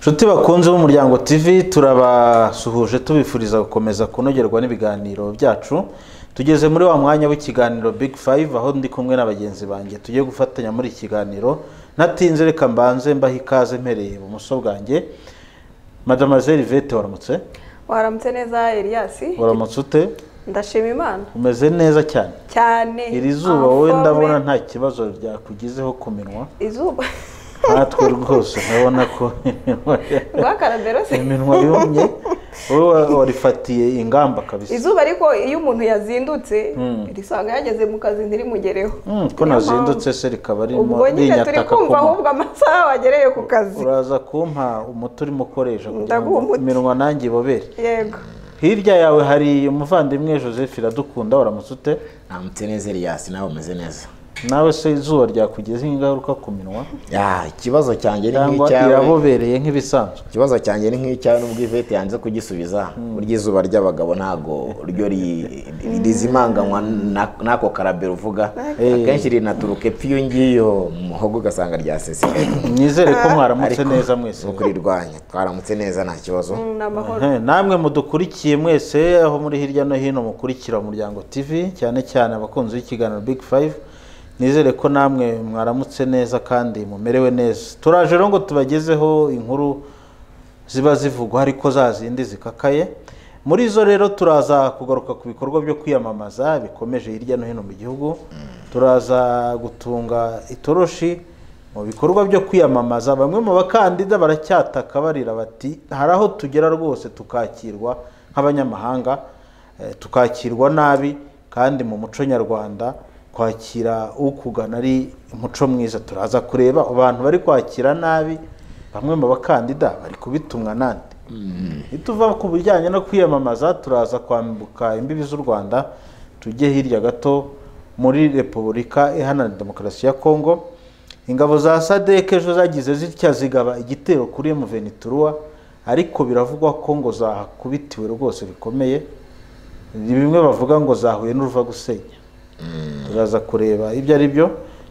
nshuti bakunze b'umuryango tv turabasuhuje tubifuriza gukomeza kunogerwa n'ibiganiro byacu tugeze muri wa mwanya w'ikiganiro big five aho ndi kumwe na bagenzi banjye tugiye gufatanya muri iki kiganiro natinze reka mbanze mbaho ikaze mpereye ibumoso bwanjye madamazeli vete waramutse waramutse neza eliyasi waramutse ute ndashima imana umeze neza cyane cyane iri zuba wowe Amforme. ndabona nta kibazo ryakugizeho ku minwa izuba natwe rwose urabona ko iminwa rwakarabero se iminwa yumye wowe wa- warifatiye ingamba kabisa izuba ariko iyo umuntu yazindutse Mm. risanga yageze mu kazi ntirimugereho Mm, ko nazindutse se rikaba ririmo ubwo nyine turi rinyataka kumva kumpa ahubwo amasaha wagereye ku kazi uraza kumpa umuti urimo ukoresha kugira Ndaguha ngo umuti. iminwa nanjye ibobere yego hirya yawe hari umuvandimwe joseph iradukunda waramutse ute namutse neza Elias nawe umeze neza nawe se izuba ryakugezeho ingaruka ku minwa Ya, ikibazo cyanjye ni cyangwa nk'icyawe irabobereye nk'ibisanzwe ikibazo cyanjye ni nk'icyawe nubwo ivete yanze kugisubiza burya izuba ry'abagabo ntabwo ryo ri- rizimanganywa na- n'ako karabero uvuga Eh. akenshi rinaturuka epfo iyo ngiyo mu muhogo ugasanga ryasesekaye nizere ko mwaramutse Ariko- neza mwese ni ukurirwanya twaramutse neza nta kibazo Mm, ni amahoro Ehe, namwe mudukurikiye mwese aho muri hirya no hino mukurikira umuryango tv cyane cyane abakunzi b'ikiganiro big five nizere ko namwe mwaramutse neza kandi mumerewe neza turaje rero ngo tubagezeho inkuru ziba zivugwa ariko za zindi zikakaye muri zo rero turaza kugaruka ku bikorwa byo kwiyamamaza bikomeje hirya no hino mu gihugu turaza gutunga itoroshi mu bikorwa byo kwiyamamaza bamwe mu bakandida baracyataka barira bati hari aho tugera rwose tukakirwa nk'abanyamahanga eh, tukakirwa nabi kandi mu muco nyarwanda kwakira ukugana ari umuco mwiza turaza kureba abantu bari kwakira nabi bamwe mu bakandida bari kubitumwa nande nituva ku bijyanye no kwiyamamaza turaza kwambuka imbibi z'u rwanda tujye hirya gato muri repubulika iharanira demokarasi ya kongo ingabo za sadek ejo zagize zitya zigaba igitero kuri muveniturwa ariko biravugwa ko ngo zahakubitiwe rwose bikomeye ni bimwe bavuga ngo zahuye n'uruva gusenya turaza kureba ibyo ari byo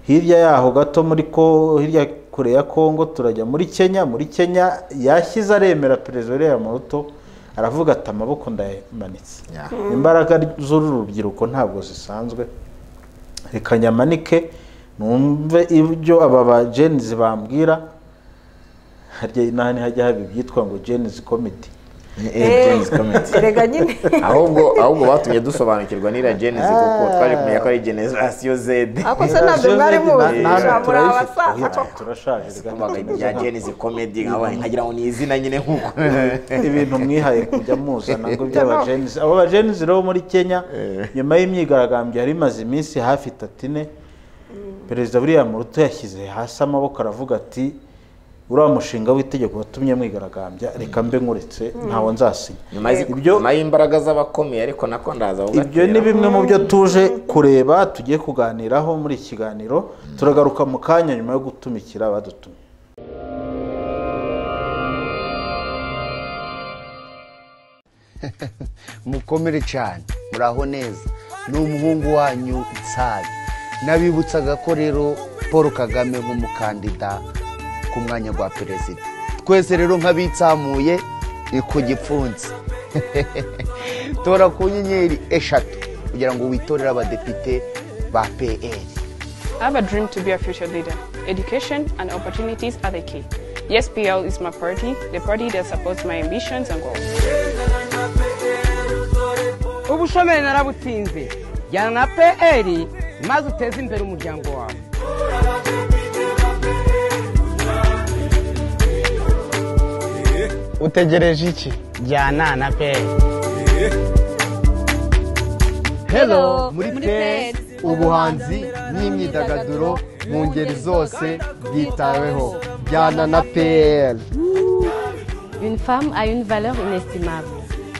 hirya yaho gato muri ko hirya kure ya kongo turajya muri kenya muri kenya yashyize aremera perezida uriya muruto aravuga ati amaboko ndayamanitse Ya. imbaraga z'uru rubyiruko ntabwo zisanzwe reka nyamanike numve ibyo aba ba jenizi bambwira harya nahani hajya haba ibyitwa ngo jenizi komiti Eh, Eh, James, comment. erega nyine ahubwo ahubwo batumye dusobanukirwa n'ira genesi kuko twaje kumenya ko ari generasiyo zede ako se ntabyo mwari muzi na- na- muri abasaza koko turashaje reka Kumbaga ibya genesi komedi nkabaye nkagira ngo ni izina nyine nk'uko ibintu mwihaye kujya muzana ngo Jama. iby'abajenizi abo bajenizi rero bo muri kenya Eh. nyuma y'imyigaragambyo yari imaze iminsi hafi itatu ine perezida william ruto yashyize hasi amaboko aravuga ati uriya mushinga w'itegeko watumye mwigaragambya reka mbe nkuretse ntawo nzasinya nyuma y'izi- Ibyo- nyuma y'imbaraga z'abakomeye ariko nako ndaza bugatera. ibyo ni bimwe mu byo tuje kureba tugiye kuganiraho muri iki kiganiro turagaruka mu kanya nyuma yo gutumikira abadutumye mukomere cyane muraho neza ni umuhungu wanyu nsari nabibutsaga ko rero paul kagame nk'umukandida ku mwanya wa perezida twese rero nk'abitsamuye ni ku gipfunsi tora ku nyenyeri eshatu kugira ngo witorere abadepite ba pr I have a dream to be a future leader. Education and opportunities are the key. Yes, PL is my party, the party that supports my ambitions and goals. ubushomeri narabutinze jyana na pr maze uteze imbere umuryango wawe utegereje iki jyana na pr Hello, muri Pets. ubuhanzi n'imyidagaduro mu ngeri zose bwitaweho jyana na pr Une femme a une valeur inestimable.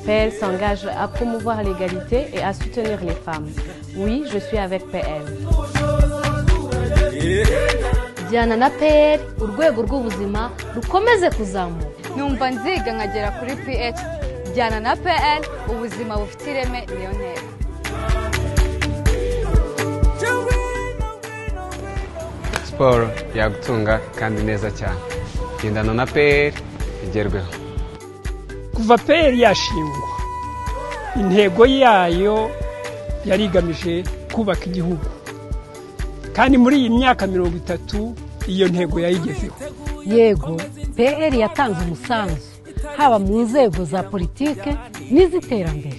PL s'engage à promouvoir l'égalité et à soutenir les femmes. Oui, je suis avec PL. jyana na pr urwego rw'ubuzima rukomeze kuzamuka numva nziga nkagera kuri ph jyana na pl ubuzima bufite ireme niyo ntego siporo yagutunga kandi neza cyane gendana na peri igerweho kuva peyeri yashingwa intego yayo yari igamije kubaka igihugu kandi muri iyi myaka mirongo itatu iyo ntego yayigezeho yego pr yatanze umusanzu haba mu nzego za politike n'iz'iterambere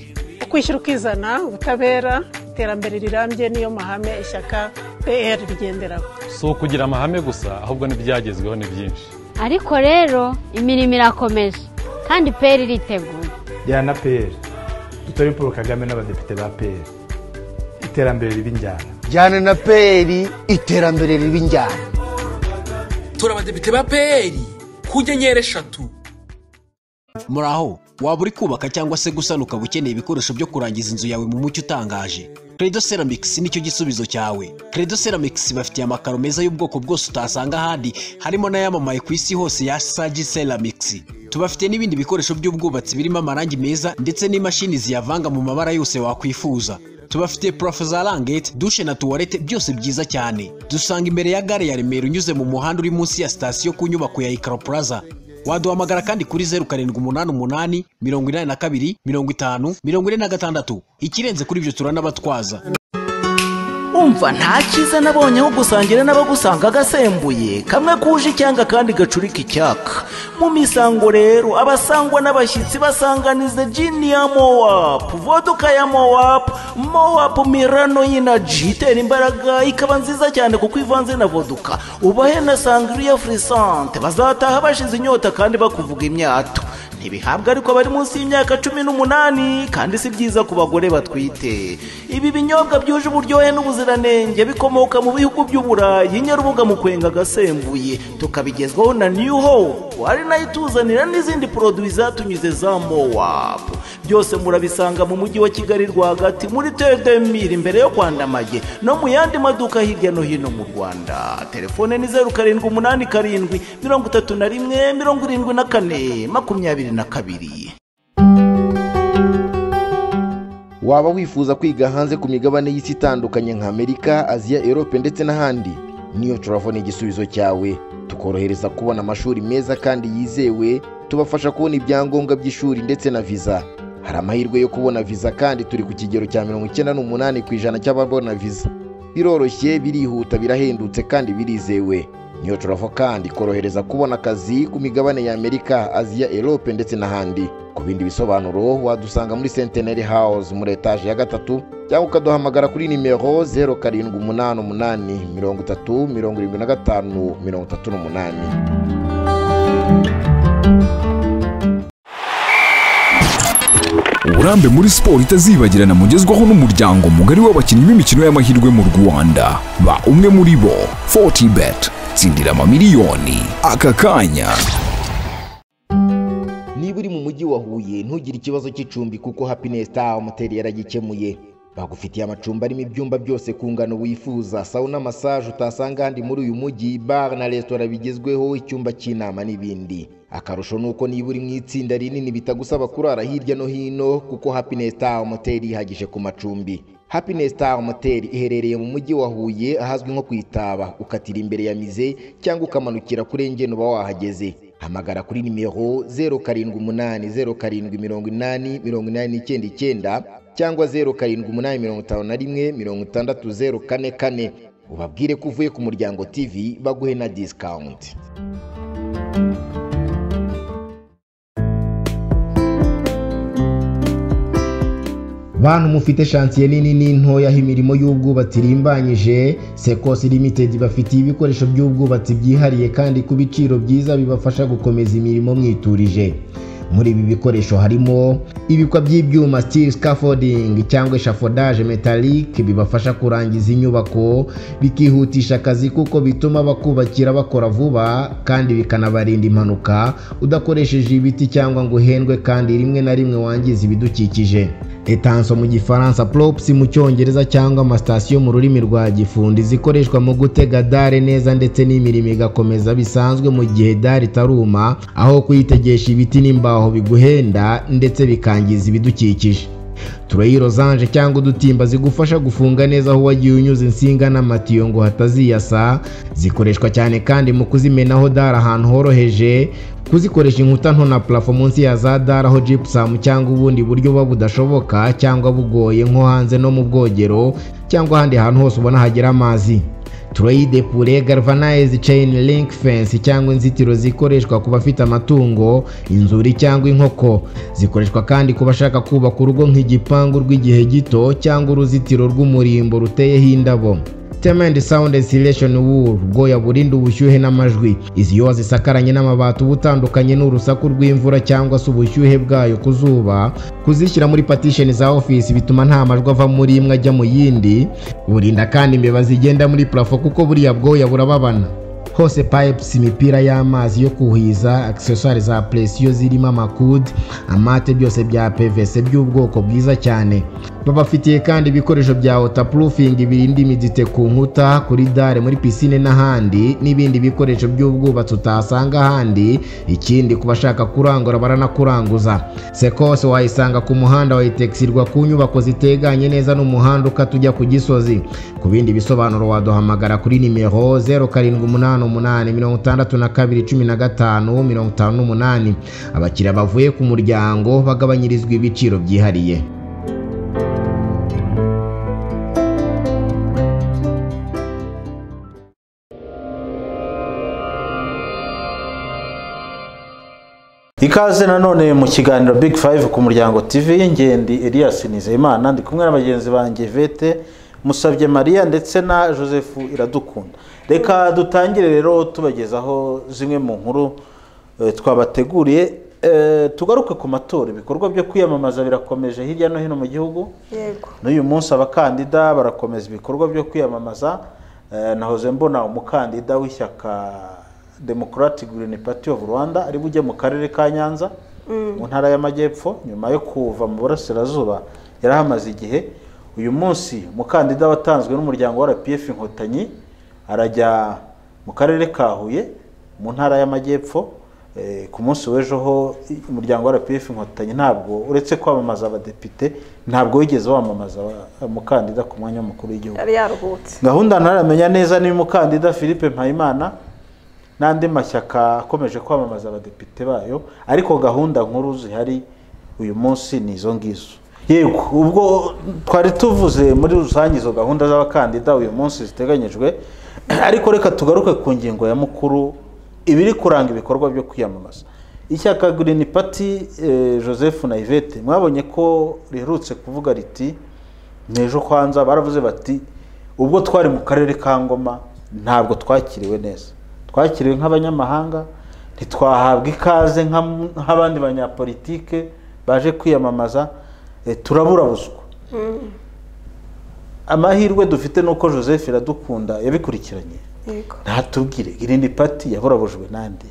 ukwishyira ukizana ubutabera iterambere rirambye niyo mahame ishyaka pr rigenderaho si ukugira amahame gusa ahubwo n'ibyagezweho ni byinshi ariko rero imirimo irakomeje kandi peri iriteguye jyana peri dutore paul kagame n'abadepite ba peri iterambere riba injyana jyana na peri iterambere riba injyana tora abadepite ba peri ku nyenyeri eshatu muri aho waba uri kubaka cyangwa se gusana ukaba ukeneye ibikoresho byo kurangiza inzu yawe mu mucyo utangaje credo ceramics nicyo gisubizo cyawe credo ceramics bafitiye amakaro meza y'ubwoko bwose utasanga ahandi harimo n'ayamamaye ku isi hose ya sagi ceramics tubafite n'ibindi bikoresho by'ubwubatsi birimo amarangi meza ndetse n'imashini ziyavanga mu mabara yose wakwifuza tubafite purafo za rangete dushe na tuwarete byose byiza cyane dusanga imbere ya gare ya remera unyuze mu muhanda uri munsi ya sitasiyo ku nyubako ya ikaro plaza waduhamagara kandi kuri zeru karindwi umunani umunani mirongo inani na kabiri mirongo itanu mirongo ine na gatandatu ikirenze kuri ibyo turanabatwaza umva nta cyiza nabonye aho gusangira n'abagusanga agasembuye kamwe kuje icyanga kandi gacurika icyaka mu misango rero abasangwa n'abashyitsi basanganiza jini ya mowapu voduka ya mowapu mowapu mirano y'inaji itera imbaraga ikaba nziza cyane kuko ivanze na voduka ubahe na sangiriya furisante bazataha bashize inyota kandi bakuvuga imyato ntibihabwa ariko bari munsi y'imyaka cumi n'umunani kandi si byiza ku bagore batwite ibi binyobwa byuje uburyohe n'ubuziranenge bikomoka mu bihugu by'uburayi nyarubuga mu kwenga agasembuye tukabigezwaho na new hope ari nayo ituzanira n'izindi poroduwi zatunyuze za mowapu byose murabisanga mu mujyi wa kigali rwagati muri tedemire imbere yo kwandamage no mu yandi maduka hirya no hino mu rwanda telefone ni zeru karindwi umunani karindwi mirongo itatu na rimwe mirongo irindwi na kane makumyabiri na kabiri waba wifuza kwiga hanze ku migabane y'isi itandukanye nka amerika aziya erope ndetse n'ahandi niyo turavo ni igisubizo cyawe tukorohereza kubona amashuri meza kandi yizewe tubafasha kubona ibyangombwa by'ishuri ndetse na viza hari amahirwe yo kubona viza kandi turi ku kigero cya mirongo icyenda n'umunani ku ijana cy'ababona viza biroroshye birihuta birahendutse kandi birizewe niyo turavo kandi ikorohereza kubona akazi ku migabane ya amerika aziya erope ndetse n'ahandi ku bindi bisobanuro wadusanga muri senteneri house muri etaje ya gatatu cyangwa ukaduhamagara kuri nimero zeru karindwi umunani umunani mirongo itatu mirongo irindwi na gatanu mirongo itatu n'umunani uburambe muri siporo itazibagirana mugezwaho n'umuryango mugari w'abakinnyi b'imikino y'amahirwe mu rwanda ba umwe muri bo 40 bet tsindira amamiliyoni aka kanya niba uri mu mujyi wa huye ntugire ikibazo cy'icumbi kuko happiness star moteri yaragikemuye bagufitiye amacumbi arimo ibyumba byose ku ngano wifuza sawuna massage utasanga ahandi muri uyu mujyi bar na resitora bigezweho icyumba cy'inama n'ibindi akarusho ni uko niba uri mu itsinda rinini bitagusaba kurara hirya no hino kuko happiness star moteri ihagije ku macumbi happiness star motel iherereye mu mujyi wa huye ahazwi nko ku itaba ukatira imbere ya mize cyangwa ukamanukira kuri engene uba wahageze hamagara kuri nimero zeru karindwi umunani zeru karindwi mirongo inani mirongo inani n'icyenda icyenda cyangwa zeru karindwi umunani mirongo itanu na rimwe mirongo itandatu zeru kane kane ubabwire ko uvuye ku muryango tv baguhe na disikawunti bantu mufite shansiye nini n'intoya aho imirimo y'ubwubatsi irimbanyije sekosi limitedi bafitiye ibikoresho by'ubwubatsi byihariye kandi ku biciro byiza bibafasha gukomeza imirimo mwiturije muri ibi bikoresho harimo ibikwa by'ibyuma steel scaffolding cyangwa eshafodage metallic bibafasha kurangiza inyubako bikihutisha akazi kuko bituma bakubakira bakora vuba kandi bikanabarinda impanuka udakoresheje ibiti cyangwa ngo uhendwe kandi rimwe na rimwe wangiza ibidukikije etanso mu gifaransa props mu cyongereza cyangwa amasitasiyo mu rurimi rwa gifundi zikoreshwa mu gutega dare neza ndetse n'imirimo igakomeza bisanzwe mu gihe dare itaruma aho kuyitegesha ibiti n'imbaho biguhenda ndetse bikangiza ibidukikije turayi rozanje cyangwa udutimba zigufasha gufunga neza aho wagiye unyuza insinga n'amatiyo ngo hataziyasa zikoreshwa cyane kandi mu kuzimenaho dara ahantu horoheje kuzikoresha inkuta nto na purafo munsi ya za dara aho jipusamu cyangwa ubundi buryo buba budashoboka cyangwa bugoye nko hanze no mu bwogero cyangwa ahandi hantu hose ubona hagira amazi turayide pure galvanize chain link fence cyangwa inzitiro zikoreshwa ku bafite amatungo inzuri cyangwa inkoko zikoreshwa kandi ku bashaka kubaka urugo nk'igipangu rw'igihe gito cyangwa uruzitiro rw'umurimbo ruteyeho indabo Temendi Sound Insulation Wool bwoya burinda ubushyuhe n'amajwi izi iyo wazisakaranye n'amabati uba utandukanye n'urusaku rw'imvura cyangwa se ubushyuhe bwayo ku zuba kuzishyira muri partition za office bituma nta majwi ava muri imwe ajya mu yindi burinda kandi imbeba zigenda muri plafo kuko buriya bwoya burababana hose pipes imipira y'amazi yo kuhiza accessoire za presiyo zirimo amakude amate byose bya pvc by'ubwoko bwiza cyane babafitiye kandi ibikoresho bya waterproofing birinda imidite ku nkuta kuri dare muri pisine n'ahandi n'ibindi bikoresho by'ubwubatsi utasanga ahandi ikindi ku bashaka kurangura baranakuranguza sekose wayisanga ku muhanda wayitekirirwa ku nyubako ziteganye neza n'umuhanda ukata ujya ku gisozi ku bindi bisobanuro waduhamagara kuri nimero zeru karindwi umunani umunani mirongo itandatu na kabiri cumi na gatanu mirongo itanu n'umunani abakiriya bavuye ku muryango bagabanyirizwa ibiciro byihariye ikaze nanone mu kiganiro big five ku muryango tv ngendi elias nizeyimana ndi kumwe na bagenzi banjye vete musabye mariya ndetse na joseph iradukunda reka dutangire rero tubagezaho zimwe mu nkuru eh, twabateguriye Eh, tugaruke ku matora ibikorwa byo kwiyamamaza birakomeje hirya no hino mu gihugu yego n'uyu munsi abakandida barakomeza ibikorwa byo kwiyamamaza Eh, nahoze mbona umukandida w'ishyaka democratic green party of rwanda ari bujye mu karere ka nyanza Mm. mu ntara y'amajyepfo nyuma yo kuva mu burasirazuba yari ahamaze igihe uyu munsi umukandida watanzwe n'umuryango wa rpf inkotanyi arajya mu karere ka huye mu ntara y'amajyepfo Eh, ku munsi w'ejo ho i- umuryango wa rpf inkotanyi ntabwo uretse kwamamaza abadepite ntabwo wigeze wamamaza wa- umukandida ku mwanya w'umukuru w'igihugu yari yaruhutse gahunda ntaramenya neza niba umukandida philippe mpayimana n'andi mashyaka akomeje kwamamaza abadepite bayo ariko gahunda nkuru zihari uyu munsi ni izo ngizo yego ubwo twari tuvuze muri rusange izo gahunda z'abakandida uyu munsi ziteganyijwe ariko reka tugaruke ku ngingo ya mukuru ibiri kuranga ibikorwa byo kwiyamamaza ishyaka green party eh, joseph na yvette mwabonye ko riherutse kuvuga riti n'ejo kwanza baravuze bati ubwo twari mu karere ka ngoma ntabwo twakiriwe neza twakiriwe nk'abanyamahanga ntitwahabwa ikaze nka- nk'abandi banyapolitike baje kwiyamamaza eh, turabura buswa Mm. amahirwe dufite ni uko joseph iradukunda yabikurikiranye yego ntatubwire irindi pati yaburabujwe n'andi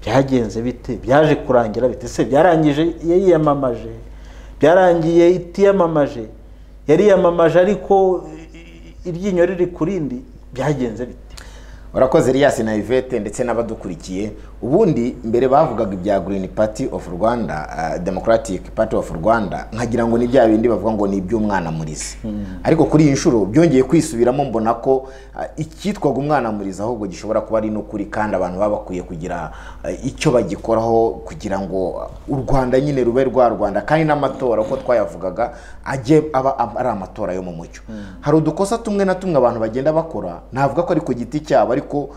byagenze bite byaje kurangira bite se byarangije yiyamamaje byarangiye itiyamamaje yari yamamaje ariko i- iryinyo riri ku rindi byagenze bite urakoze Elias na Yvette ndetse n'abadukurikiye ubundi mbere bavugaga ibya Green Party of Rwanda ah, Democratic Party of Rwanda nkagira ngo ni bya bindi bavuga ngo ni iby'umwana murizi ariko kuri iyi nshuro byongeye kwisubiramo mbona ko ah, icyitwaga umwana murizi ahubwo gishobora kuba ari n'ukuri kandi abantu baba bakwiye kugira ah, icyo bagikoraho kugira ngo ah, u rwanda nyine rube rwa rwanda kandi n'amatora uko twayavugaga ajye aba ab- ari amatora yo mu mucyo hari udukosa tumwe na tumwe abantu bagenda bakora navuga ko ari ku giti cyabo ariko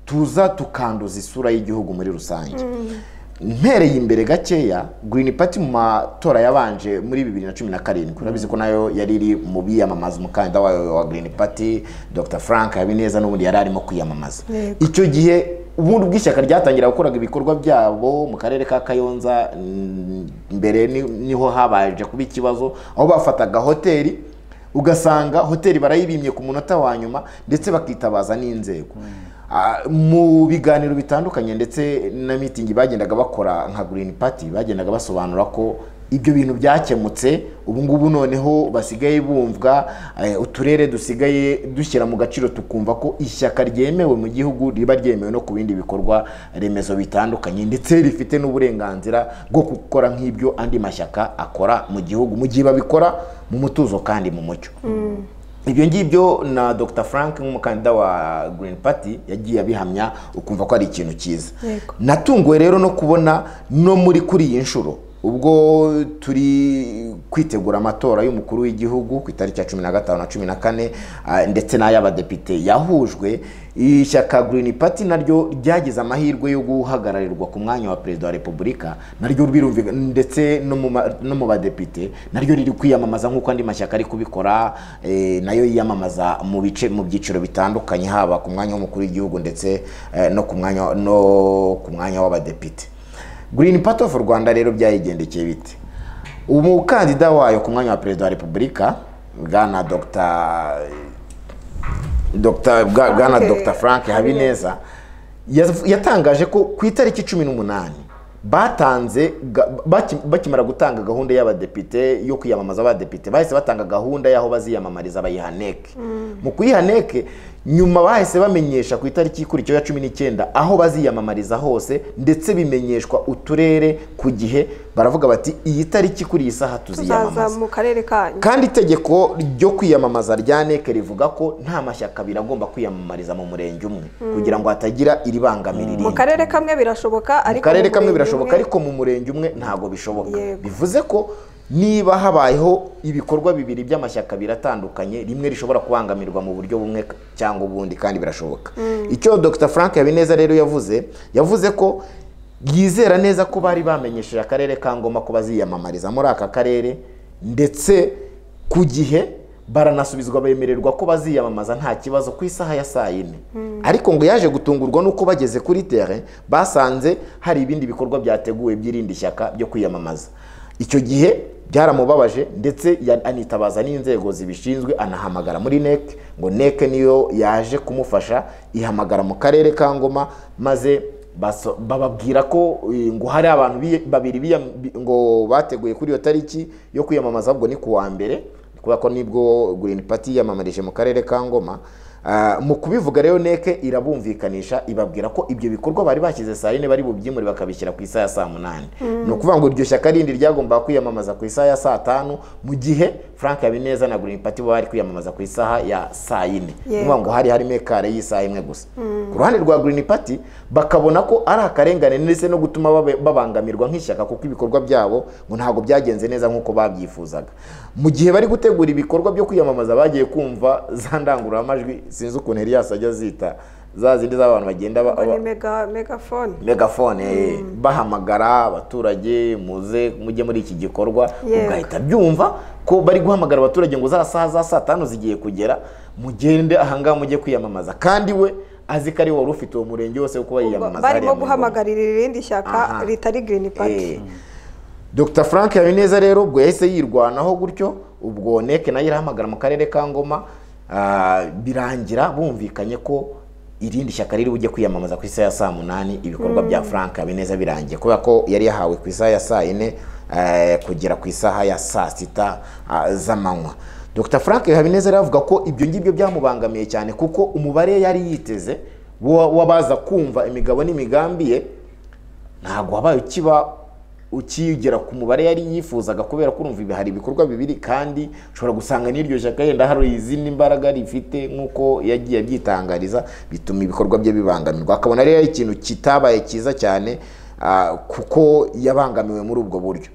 tuza tukanduza isura y'igihugu muri rusange mpereye imbere gakeya Green Party mu matora yabanje muri bibiri na cumi na karindwi urabizi ko nayo yari iri mu biyamamaza umukandida wayo wa Green Party Dr Frank Habineza n'ubundi yari arimo kwiyamamaza Yego. icyo gihe ubundi ubwo ishyaka ryatangira gukoraga ibikorwa byabo mu karere ka kayonza mm, mbere ni- niho habaje kuba ikibazo aho bafataga hoteli ugasanga hoteli barayibimye ku munota wa nyuma ndetse bakitabaza n'inzego Ah, mu biganiro bitandukanye ndetse na mitingi bagendaga bakora nka green party bagendaga basobanura ko ibyo bintu byakemutse ubu ngubu noneho basigaye bumvwa eh, uturere dusigaye dushyira mu gaciro tukumva ko ishyaka ryemewe mu gihugu riba ryemewe no ku bindi bikorwa remezo bitandukanye ndetse rifite n'uburenganzira bwo gukora nk'ibyo andi mashyaka akora mu gihugu mu gihe babikora mu mutuzo kandi mu mucyo ibyo ngibyo na dr frank nk'umukandida wa green party yagiye abihamya ukumva ko ari ikintu cyiza Yego. natunguwe rero no kubona no muri kuri iyi nshuro ubwo turi kwitegura amatora y'umukuru w'igihugu ku itariki ya cumi na gatanu na cumi na kane ah, ndetse n'ay'abadepite yahujwe ishyaka green party naryo ryagize amahirwe yo guhagararirwa ku mwanya wa perezida wa repubulika naryo birumvikana ndetse no mu ma- no mu badepite naryo riri kwiyamamaza nk'uko andi mashyaka ari kubikora eh, nayo yiyamamaza mu bice mu byiciro bitandukanye haba ku mwanya w'umukuru w'igihugu ndetse eh, no ku mwanya no ku mwanya w'abadepite Green Party of Rwanda rero byayigendekeye bite umukandida wayo ku mwanya wa perezida wa repubulika bwana dr dr bwa- bwana Frank- dr frank habineza yaz- yatangaje ko ku itariki cumi n'umunani batanze ga- baki- bakimara gutanga gahunda y'abadepite yo kwiyamamaza abadepite bahise batanga gahunda y'aho baziyamamariza bayiha neke mu kuyiha neke nyuma bahise bamenyesha ku itariki ikurikiyeho ya cumi n'icyenda aho baziyamamariza hose ndetse bimenyeshwa uturere ku gihe baravuga bati iyi tariki kuri iyi saha tuzaza tuziyamamaza mu karere kanyu kandi itegeko ryo kwiyamamaza rya NEC rivuga ko nta mashyaka abiri agomba kwiyamamariza mu murenge umwe Mm. kugira ngo hatagira iribangamira mu irindi karere kamwe birashoboka mu ariko karere mu kamwe murenge birashoboka umwe- ariko mu murenge umwe ntabwo bishoboka Yego. bivuze ko niba habayeho ibikorwa bibiri by'amashyaka biratandukanye rimwe rishobora kubangamirwa mu buryo bumwe cyangwa ubundi kandi birashoboka Mm. icyo dr frank habineza rero yavuze yavuze ko yizera neza ko bari bamenyesheje akarere ka ngoma ko baziyamamariza muri aka karere ndetse ku gihe baranasubizwa bemererwa ko baziyamamaza nta kibazo ku isaha ya saa yine ariko ngo yaje gutungurwa nuko bageze kuri tere basanze hari ibindi bikorwa byateguwe by'irindi shyaka byo kwiyamamaza icyo gihe byaramubabaje ndetse ya- anitabaza n'inzego zibishinzwe anahamagara muri NEC ngo NEC niyo yaje kumufasha ihamagara mu karere ka ngoma maze baso- bababwira ko eh, ngo hari abantu biye- babiri biyam- bi- ngo bateguye kuri iyo tariki yo kwiyamamaza ahubwo ni ku wa mbere kubera ko nibwo green party yiyamamarije mu karere ka ngoma Ah, mu kubivuga rero neke irabumvikanisha ibabwira ko ibyo bikorwa bari bashyize saa yine bari bubyimure bakabishyira ku isaha ya saa munani Mm. ni ukuvuga ngo iryo shyaka rindi ryagombaga kwiyamamaza ku isaha ya saa tanu mu gihe frank habineza na green party bo bari kwiyamamaza ku isaha ya saa yine ni Yego. ukuvuga ngo hari harimo ekare y'isaha imwe gusa Mm. ku ruhande rwa green party bakabona ko ari akarengane ndetse no gutuma babe- babangamirwa nk'ishyaka kuko ibikorwa byabo ngo ntabwo byagenze neza nk'uko babyifuzaga mu gihe bari gutegura ibikorwa byo kwiyamamaza bagiye kumva za ndangururamajwi sinzi ukuntu Elias ajya zita za zindi z'abantu bagenda ba- ni ba- mega megafone megafone eh, bahamagara abaturage muze mujye muri iki gikorwa Yego. ugahita byumva ko bari guhamagara abaturage ngo za saha za saa tanu zigiye kugera mugende ahangaha mujye kwiyamamaza kandi we azi ko ari we wari ufite uwo murenge wose kuko yiyamamaza hariya barimo mu ngoma. guhamagarira irindi shyaka Aha. ritari green party Eh, Dr Frank Habineza rero ubwo yahise yirwanaho gutyo ubwo neke nayo irahamagara mu karere ka Ngoma ah, birangira bumvikanye ko irindi shyaka riri bujye kwiyamamaza ku isaha ya saa munani ibikorwa Mm. bya Frank Habineza birangiye kubera ko yari yahawe ku isaha ya saa yine eh, kugera ku isaha ya saa sita ah, z'amanywa Dr Frank Habineza rero avuga ko ibyo ngibyo byamubangamiye cyane kuko umubare yari yiteze wa- w'abaza kumva imigabo n'imigambi ye ntabwo wabaye ukiba ukigera ku mubare yari yifuzaga kubera ko urumva ibi- hari ibikorwa bibiri kandi ushobora gusanga n'iryo shyaka yenda hari izindi mbaraga rifite nk'uko yagiye abyitangariza bituma ibikorwa bye bibangamirwa akabona rero ari ikintu kitabaye cyiza cyane ah, kuko yabangamiwe muri ubwo buryo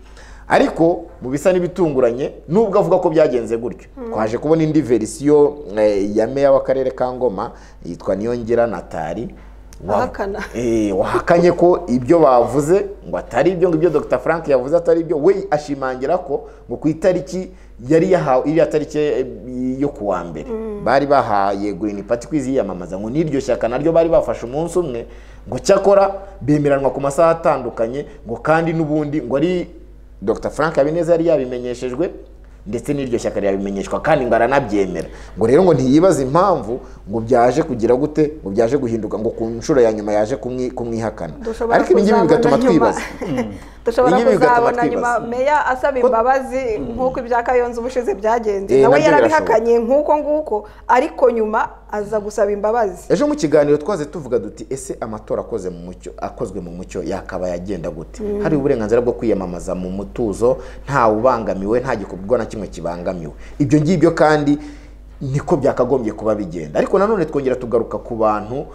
ariko mu bisa n'ibitunguranye nubwo avuga ko byagenze gutyo Mm. twaje kubona indi verisiyo eh, ya meya w'akarere ka ngoma yitwa niyongera natali wa- ahakana Eh, wahakanye ko ibyo bavuze ngo atari ibyo ngo ibyo dr frank yavuze atari ibyo we ashimangira ko ngo ku itariki yari yahawe iriya tariki eh, yo ku wa mbere Mm. bari bahaye green party kwiziyamamaza ngo n'iryo shyaka naryo bari bafashe umunsi umwe ngo cyakora bemeranwa ku masaha atandukanye ngo kandi n'ubundi ngo ari dr frank habineza yari yabimenyeshejwe ndetse n'iryo shyaka ryabimenyeshwa kandi ngo aranabyemera ngo rero ngo ntiyibaze impamvu ngo byaje kugira gute ngo byaje guhinduka ngo ku nshuro ya nyuma yaje kumwi- kumwihakana dushobora ariko ibi ngibi kuzabona bigatuma nyuma. twibaza dushobora Ibi bigatuma kuzabona twibaza. nyuma meya asaba imbabazi nk'uko ibya kayonza ubushize Eh, byagenze nawe nabyo yarabihakanye nk'uko nguko ariko nyuma aza gusaba imbabazi ejo mu kiganiro twaze tuvuga duti ese amatora akoze mu mucyo akozwe mu mucyo yakaba yagenda gute Mm. hari uburenganzira bwo kwiyamamaza mu mutuzo nta ubangamiwe nta gikorwa na kimwe kibangamiwe ibyo ngibyo kandi niko byakagombye kuba bigenda ariko nanone twongera tugaruka ku bantu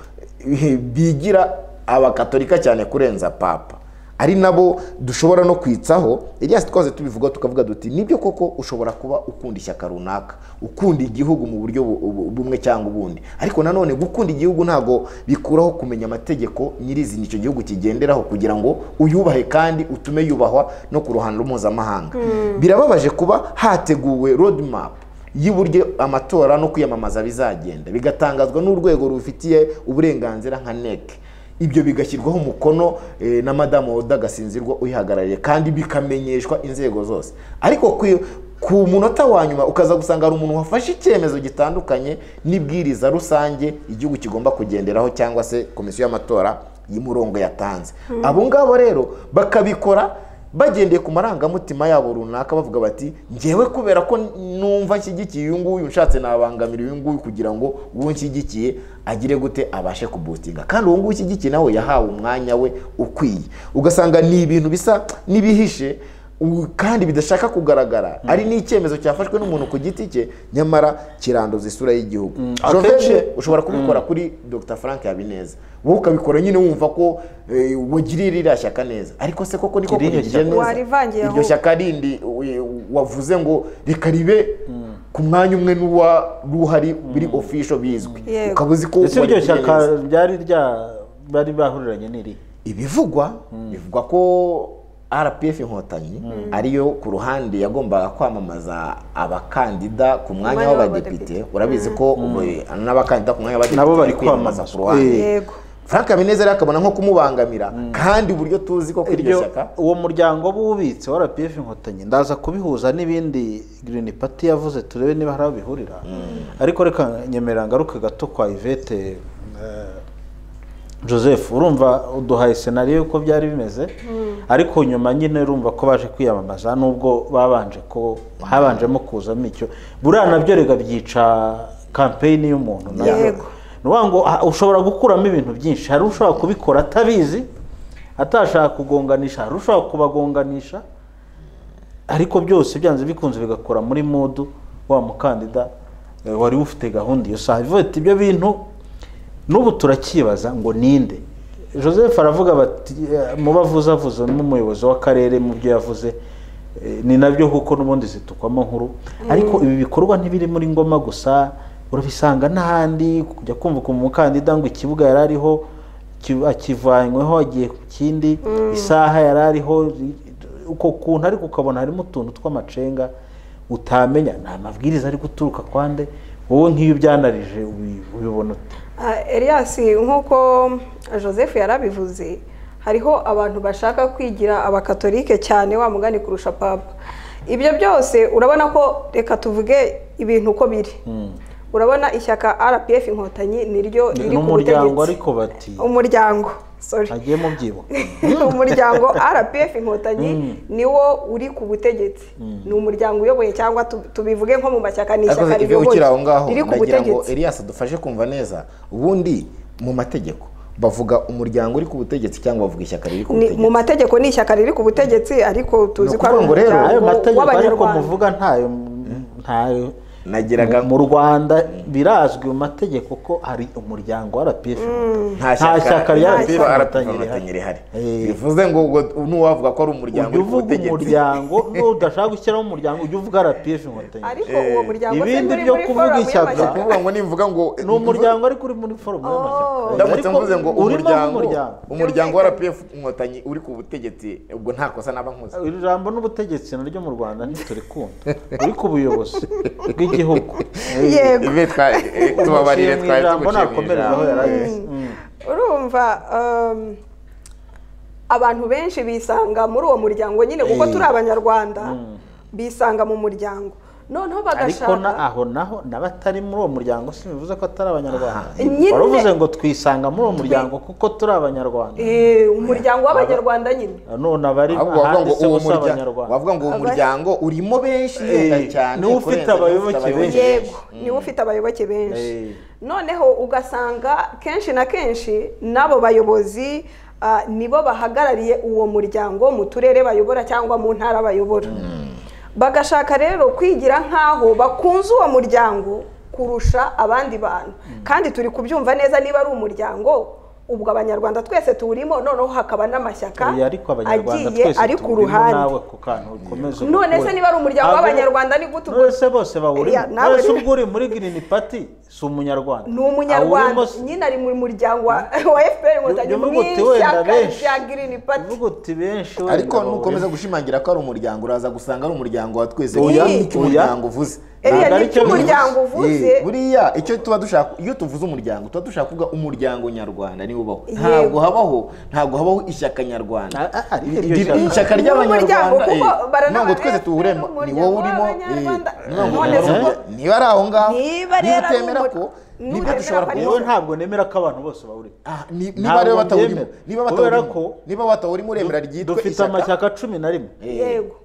eh, bigira abakatolika cyane kurenza papa ari nabo dushobora no kwitsaho Elias twaze tubivuga tukavuga duti nibyo koko ushobora kuba ukunda ishyaka runaka ukunda igihugu mu buryo bu- bu- bumwe cyangwa ubundi ariko nanone gukunda igihugu ntago bikuraho kumenya amategeko nyirizina icyo gihugu kigenderaho kugira ngo uyubahe kandi utume yubahwa no ku ruhando mpuzamahanga Mm. birababaje kuba hateguwe roadmap y'uburyo amatora no kwiyamamaza bizagenda bigatangazwa n'urwego rubifitiye uburenganzira nka NEC ibyo bigashyirwaho umukono eh, na madamu Oda Gasinzirwa uyihagarariye kandi bikamenyeshwa inzego zose ariko ku- ku munota wa nyuma ukaza gusanga hari umuntu wafashe icyemezo gitandukanye n'ibwiriza rusange igihugu kigomba kugenderaho cyangwa se komisiyo y'amatora y'umurongo yatanze Mm. abo ngabo rero bakabikora bagendeye ku marangamutima yabo runaka bavuga bati ngewe kubera ko numva nshyigikiye uyu nguyu nshatse nabangamira uyu nguyu kugira ngo uwo nshyigikiye agire gute abashe kubutinga kandi uwo nguyu ushyigikiye nawe yahawe umwanya we ukwiye ugasanga ni ibintu bisa n'ibihishe u- kandi bidashaka kugaragara ari n'icyemezo cyafashwe n'umuntu ku giti cye nyamara kiranduza isura y'igihugu akenshi- Jovenje, ushobora kubikora kuri dr frank habineza wowe ukabikora nyine wumva ko eh, wagiriye ririya shyaka neza ariko se koko niko Irihe kurigirije shyaka? neza Warivangiye iryo ahubwo. shyaka rindi we- wavuze ngo reka ribe ku mwanya umwe n'uwa ruhari biri ofisho bizwi Yego. ukaba uzi ko Ese iryo warigiriye shyaka neza. ryari rya bari bahuriranye n'iri ibivugwa bivugwa ko rpf inkotanyi ariyo ku ruhande yagombaga kwamamaza abakandida ku mwanya Umwanya w'abadepite urabizi ko ubu n'abakandida ku mwanya w'abadepite Nabo bari kwiyamamaza kwamamazwa. ku ruhande Yego. frank habineza rero akabona nko kumubangamira kandi uburyo tuzi ko kuri iryo iryo shyaka uwo muryango w'ububitsi wa rpf inkotanyi ndaza kubihuza n'ibindi green party yavuze turebe niba hari aho bihurira ariko reka nyemerera ngaruka gato kwa ivete eh, joseph urumva uduhaye senariyo y'uko byari bimeze ariko nyuma nyine urumva ko baje kwiyamamaza nubwo babanje ko habanjemo kuzamo icyo buriya nabyo rega byica kampeyini y'umuntu nabyo. Yego. ni ukuvuga ngo ah, ushobora gukuramo ibintu byinshi hari ushobora kubikora atabizi atashaka kugonganisha hari ushobora kubagonganisha ariko byose byanze bikunze bigakora muri mudu wa mukandida eh, wari ufite gahunda iyo saa ivete ibyo bintu n'ubu turakibaza ngo ninde joseph aravuga bati eh, mu bavuze avuze n'umuyobozi w'akarere mu byo yavuze eh, ni nabyo kuko n'ubundi zitukwamo nkuru ariko ibi bikorwa ntibiri muri ngoma gusa urabisanga n'ahandi kujya kumva ku mukandida ngo ikibuga yari ariho ki- akivanyweho agiye ku kindi Mm. isaha yari ariho i- uko kuntu ariko ukabona harimo utuntu tw'amacenga utamenya ni amabwiriza ari guturuka kwande wowe nk'iyo ubyanarije ubi- ubibona ute Ah, elias nk'uko joseph yarabivuze hariho abantu bashaka kwigira abakatolike cyane wa mugani kurusha papa ibyo byose urabona ko reka tuvuge ibintu uko biri urabona ishyaka rpf inkotanyi niryo riri ni ku umuryango butegetsi ariko bati umuryango sorry agiye mu byibo umuryango rpf inkotanyi Mm. niwo uri ku butegetsi Mm. ni umuryango uyoboye cyangwa tu- tubivuge nko mu mashyaka ni ariko ishyaka ibyo ukiri aho ngaho riyoboye riri ku ndagira ngo butegetsi elias dufashe kumva neza ubundi mu mategeko bavuga umuryango uri ku butegetsi cyangwa bavuga ishyaka riri ku Ni- butegetsi mu mategeko ni ishyaka riri ku butegetsi ariko tuzi ko ari ukuvuga ngo rero umuryango ayo mategeko ariko w'abanyarwanda muvuga ntayo ntayo nagiraga mu Rwanda birazwi mu mategeko ko hari umuryango wa RPF nta shyaka rya RPF inkotanyi rihari. rihari bivuze ngo ubwo n'uwavuga ko ari umuryango ujya uri ku uvuga butegetsi umuryango nudashaka gushyiraho umuryango ujya uvuga RPF inkotanyi Ariko uwo muryango se ibindi nturi byo muri kuvuga forum ishyaka y'amashyaka? Ukuvuga ngo nimvuga ngo ni umuryango ariko uri muri forumu y'amashyaka ndamutse Ariko mvuze ngo urimo umuryango nk'umuryango. umuryango wa rpf inkotanyi uri ku butegetsi ubwo nta kosa naba nkoze iri jambo n'ubutegetsi naryo mu rwanda ntiturikunda uri ku buyobozi bw'igihugu Yego. Ibe twa- eh, tubabarire, Uciye mu twari ijambo, tuguciye mu nakomerezaho ijambo. yarageze. urumva um, abantu benshi bisanga muri uwo muryango nyine kuko Eh. turi abanyarwanda Mm. bisanga mu muryango noneho ariko na bagashaka aho naho n'abatari muri uwo muryango si bivuze ko atari abanyarwanda Nyine- wari uvuze ngo twisanga muri uwo muryango kuko turi abanyarwanda Eh, umuryango w'abanyarwanda nyine none abari Ahubwo wavuga ngo ahanditse uwo ngo si murya- abanyarwanda wavuga ngo uwo Abari- muryango urimo benshi yenda cyane niwo ufite kurenza abayoboke benshi. yego niwe ufite abayoboke benshi Eh. noneho ugasanga kenshi na kenshi n'abo bayobozi ah, nibo bahagarariye uwo muryango mu turere bayobora cyangwa mu ntara bayobora bagashaka rero kwigira nk'aho bakunze uwo muryango kurusha abandi bantu kandi turi kubyumva neza niba ari umuryango ubwo abanyarwanda twese tuwurimo noneho hakaba n'amashyaka Oya, ariko abanyarwanda agiye twese ari ku turimo ruhande nawe ku kantu ukomeze none se ukore. niba ari umuryango Ntabwo- w'abanyarwanda ni gute ubwo none se bose bawurimo Oya, nawe none se rero- ubwo uri muri green party si umunyarwanda ni umunyarwanda Awurimo si- nyine ari mu muryango wa wa fpr inkotanyi Uvuga mu uti wenda ishyaka benshi. rya girini pati uti benshi wenda ariko bawurimo. nukomeza gushimangira ko ari umuryango uraza gusanga ari umuryango wa twese Oya, buriya icyo oya. umuryango uvuze Iriya Ntabwo ni ari icyo cyo umuryango uvuze. Eh, buriya icyo tuba dushaka iyo tuvuze umuryango tuba dushaka kuvuga umuryango nyarwanda niwo ubaho Yego. ntabwo habaho ntabwo habaho ishyaka nyarwanda iryo Iri- shyaka. ishyaka Ni umuryango ry'abanyarwanda kuko eh, baranabaga ntabwo twese tuwurema ni wowe urimo eh, none se ubwo niba ari aho ngaho Niba rero ari utemera ko umur- niba dushobora ko ari yewe ntabwo nemera ko abantu bose bawurimo niba rero batawurimo niba kubera ko batawurimo niba batawurimo uremera ryitwa dufite amashyaka cumi na rimwe yego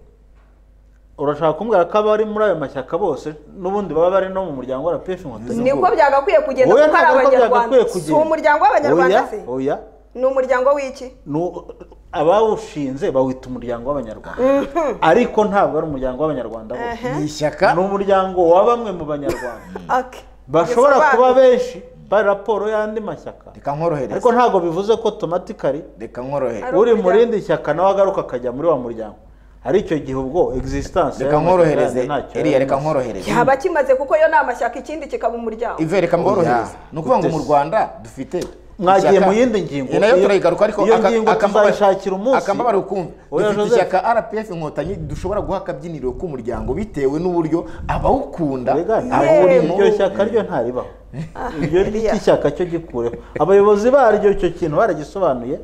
urashaka kumbwira ko abari muri ayo mashyaka bose n'ubundi baba bari no mu muryango wa rpf inkotanyi niko byagakwiye kugenda Oya, kuko ari ntabwo byagakwiye abanyarwanda si kugenda. umuryango w'abanyarwanda Oya, se oya ni umuryango w'iki Nu- abawushinze bawita umuryango w'abanyarwanda ariko ntabwo ari umuryango w'abanyarwanda bose ni ishyaka ni umuryango wa bamwe mu banyarwanda Ake. bashobora Bisobanura. kuba benshi bari raporo y'andi mashyaka reka nkorohereze ariko ntabwo bivuze ko otomatikari reka nkorohereze uri mu rindi shyaka nawe agaruka akajya muri wa muryango ari icyo gihe ubwo existence reka nkorohereze eriya reka nkorohereze yaba kimaze kuko yo ni amashyaka ikindi kikaba umuryango ive reka mborohereze ni ukuvuga ngo mu rwanda dufite Mwagiye ishyaka- mu yindi ngingo. Eh, nayo Iyo- turayigaruka ariko iyo aka- ngingo akambabaro- tuzayishakira umunsi. akambabaro kumva Oya, dufite Joseph. ishyaka rpf inkotanyi dushobora guha akabyiniriro k'umuryango bitewe n'uburyo abawukunda abawurimo iryo shyaka ryo ntaribaho iryo ry'iki shyaka cyo gikureho abayobozi baryo icyo kintu baragisobanuye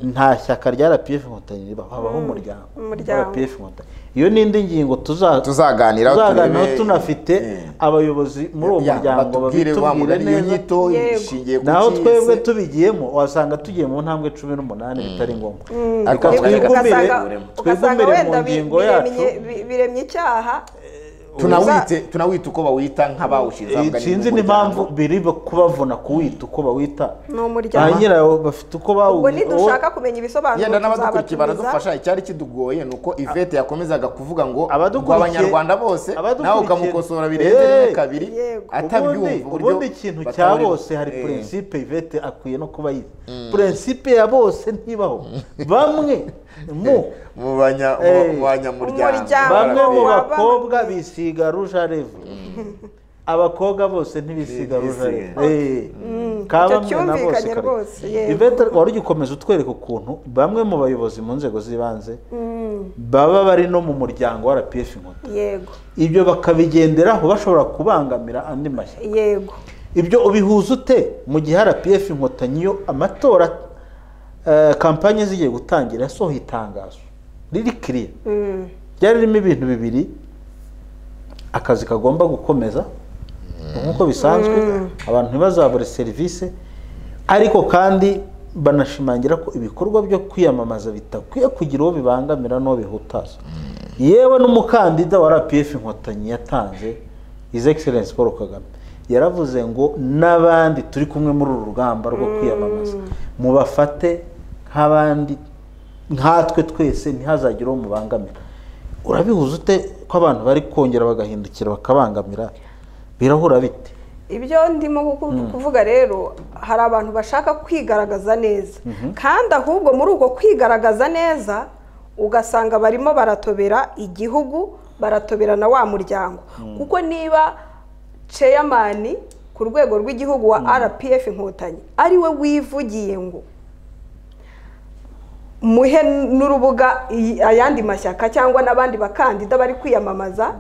nta shyaka rya rpf inkotanyi ribaho habaho Mm. umuryango Umuryango. rpf inkotanyi iyo n'indi ngingo tuza- Tuzaganiraho, tuzaganiraho turebe- tunafite abayobozi muri uwo Ya, muryango batubwire wa babitubwire mugani, iyo neza nyito Yego. ishingiye ku naho ki twebwe se? tubigiyemo wasanga tugiye mu ntambwe cumi n'umunani bitari ngombwa Mm. Reka Ariko twigumbire ugasanga- ugasanga twigumbire mu wenda bi- ngingo yacu biremye- bi- biremye icyaha tunawite tunawite uko bawita nk'abawushinze ahubwo ari sinzi n'impamvu biri kubavuna kuwita uko bawita ni ba umuryango nyirawo bafite uko ubwo bawuzi nidushaka kumenya ibisobanuro yenda n'abadukurikiye tuzabatumiza. baradufasha icyari kidugoye ni uko ivete yakomezaga kuvuga ngo ngo Abadukurikiye- abanyarwanda bose nawe abadukurikiye- ukamukosora birenze rimwe Eh, kabiri atabyumva uburyo ubundi ikintu cya batawurimo. bose hari Eh. purensipe ivete akwiye no kuba yize purensipe ya bose ntibaho bamwe mu mu banya- Eh. mu banyamuryango Umuryango bamwe mu wa bamwe. bakobwa bisiga ruja revu abakobwa bose ntibisiga ruja revu Eh. Ka Icyo bamwe na bose cyumvikanye kare. rwose yego Yvette, wari ugikomeza utwereka ukuntu bamwe mu bayobozi mu nzego z'ibanze Mm, baba bari no mu muryango wa rpf inkotanyi yego ibyo bakabigenderaho bashobora kubangamira andi mashyaka yego ibyo ubihuza ute mu gihe rpf inkotanyi yo amatora eh, kampanye zigiye gutangira yasohoye itangazo riri kiriya Mm, ryari ririmo ibintu bibiri akazi kagomba gukomeza nk'uko bisanzwe abantu ntibazabure serivisi ariko kandi banashimangira ko ibikorwa byo kwiyamamaza bitakwiye kugira uwo bibangamira n'uwo bihutaza yewe n'umukandida wa rpf inkotanyi yatanze his excellence paul kagame yaravuze ngo n'abandi turi kumwe muri uru rugamba rwo kwiyamamaza mubafate nk'abandi nkatwe twese ntihazagire uwo mubangamira urabihuza ute ko abantu bari kongera bagahindukira bakabangamira birahura bite ibyo ndimo kuku- kuvuga rero hari abantu bashaka kwigaragaza neza kandi ahubwo muri uko kwigaragaza neza ugasanga barimo baratobera igihugu baratobera na wa muryango kuko niba ceyamani ku rwego rw'igihugu wa rpf inkotanyi ari we wivugiye ngo muhe n'urubuga iyi- ayandi mashyaka cyangwa n'abandi bakandida bari kwiyamamaza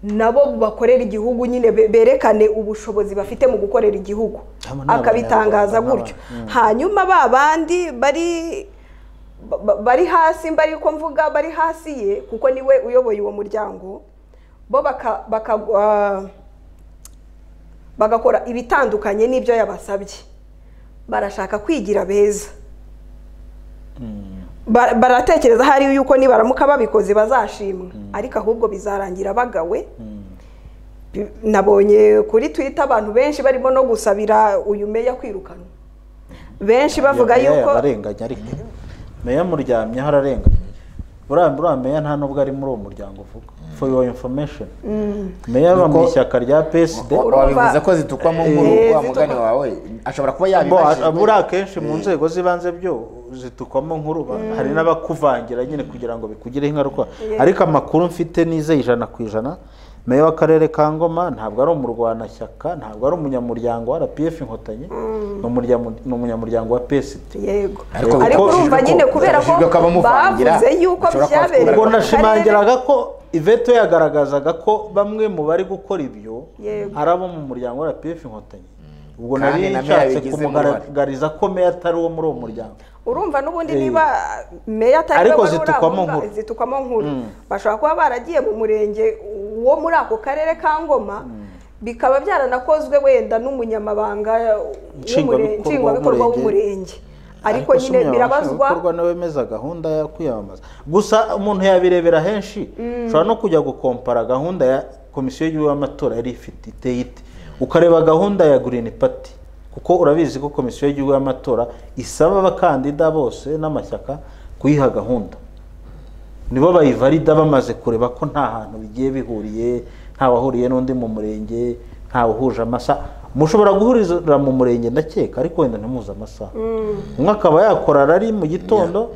nabo bakorera igihugu nyine be- berekane ubushobozi bafite mu gukorera igihugu Abo ni akabitangaza Abanyarwanda gutyo n'aba- Mm. hanyuma ba bandi bari ba- ba- bari hasi mbari ko mvuga bari hasi ye kuko niwe uyoboye uwo muryango bo baka- bakagwa bagakora ibitandukanye n'ibyo yabasabye barashaka kwigira beza Ba- baratekereza hari yuko nibaramuka babikoze bazashimwa ariko ahubwo bizarangira bagawe Bi- nabonye kuri twitter abantu benshi barimo no gusabira uyu meya kwirukanwa benshi bavuga Meya yuko yararenganye ariko meya muryamyeho ararenganye uriya uriya meya nta n'ubwo ari muri uwo muryango uvuga for your information Mm. meya aba mu Nuko- ishyaka rya psd wabivuze ko zitukwamo nkuru Eh, wa mugani wawe ashobora kuba yabibajijwe muri akenshi mu nzego z'ibanze byo zitukwamo nkuru ba- Mm. hari n'abakuvangira nyine kugira ngo bikugireho ingaruka Yeah. ariko amakuru mfite nizeye ijana ku ijana meya w'akarere ka ngoma ntabwo ari umurwanashyaka ntabwo ari umunyamuryango wa rpf inkotanyi ni umuryamu- ni umunyamuryango wa psd yego Ariko ariko kuko- urumva nyine kubera ko Bibajijwe ko abamuvangira bavuze yuko bashobora kuba byabereye ubwo mu karere. nashimangiraga ko iveto yagaragazaga ko bamwe mu bari gukora ibyo Yego. ari abo mu muryango wa rpf inkotanyi ubwo Kandi nari na meya nshatse bigizemo kumugaragariza ko meya atari uwo muri uwo muryango urumva n'ubundi Eh. niba meya atari Ariko we wari uri aho zitukwamo ngaho, nkuru. zitukwamo nkuru Mm. bashobora kuba baragiye mu murenge wo muri ako karere ka ngoma bikaba byaranakozwe wenda n'umunyamabanga w'umure- Nshingwabikorwa nshingwabikorwa w'umurenge ariko se nyine umunyamabanga birabazwa nshingwabikorwa niwe wemeza gahunda yo kwiyamamaza gusa umuntu yabirebera henshi Mm. ushobora no kujya gukompara gahunda ya komisiyo y'igihugu y'amatora yari ifite iteye ite ukareba gahunda ya green party kuko urabizi ko komisiyo y'igihugu y'amatora isaba abakandida bose n'amashyaka kuyiha gahunda nibo bayivalida bamaze kureba ko nta hantu bigiye bihuriye ntawahuriye n'undi mu murenge ntawuhuje amasaha mushobora guhurira mu murenge ndakeka ariko wenda ntimuze amasaha umwe akaba yakora rari mu gitondo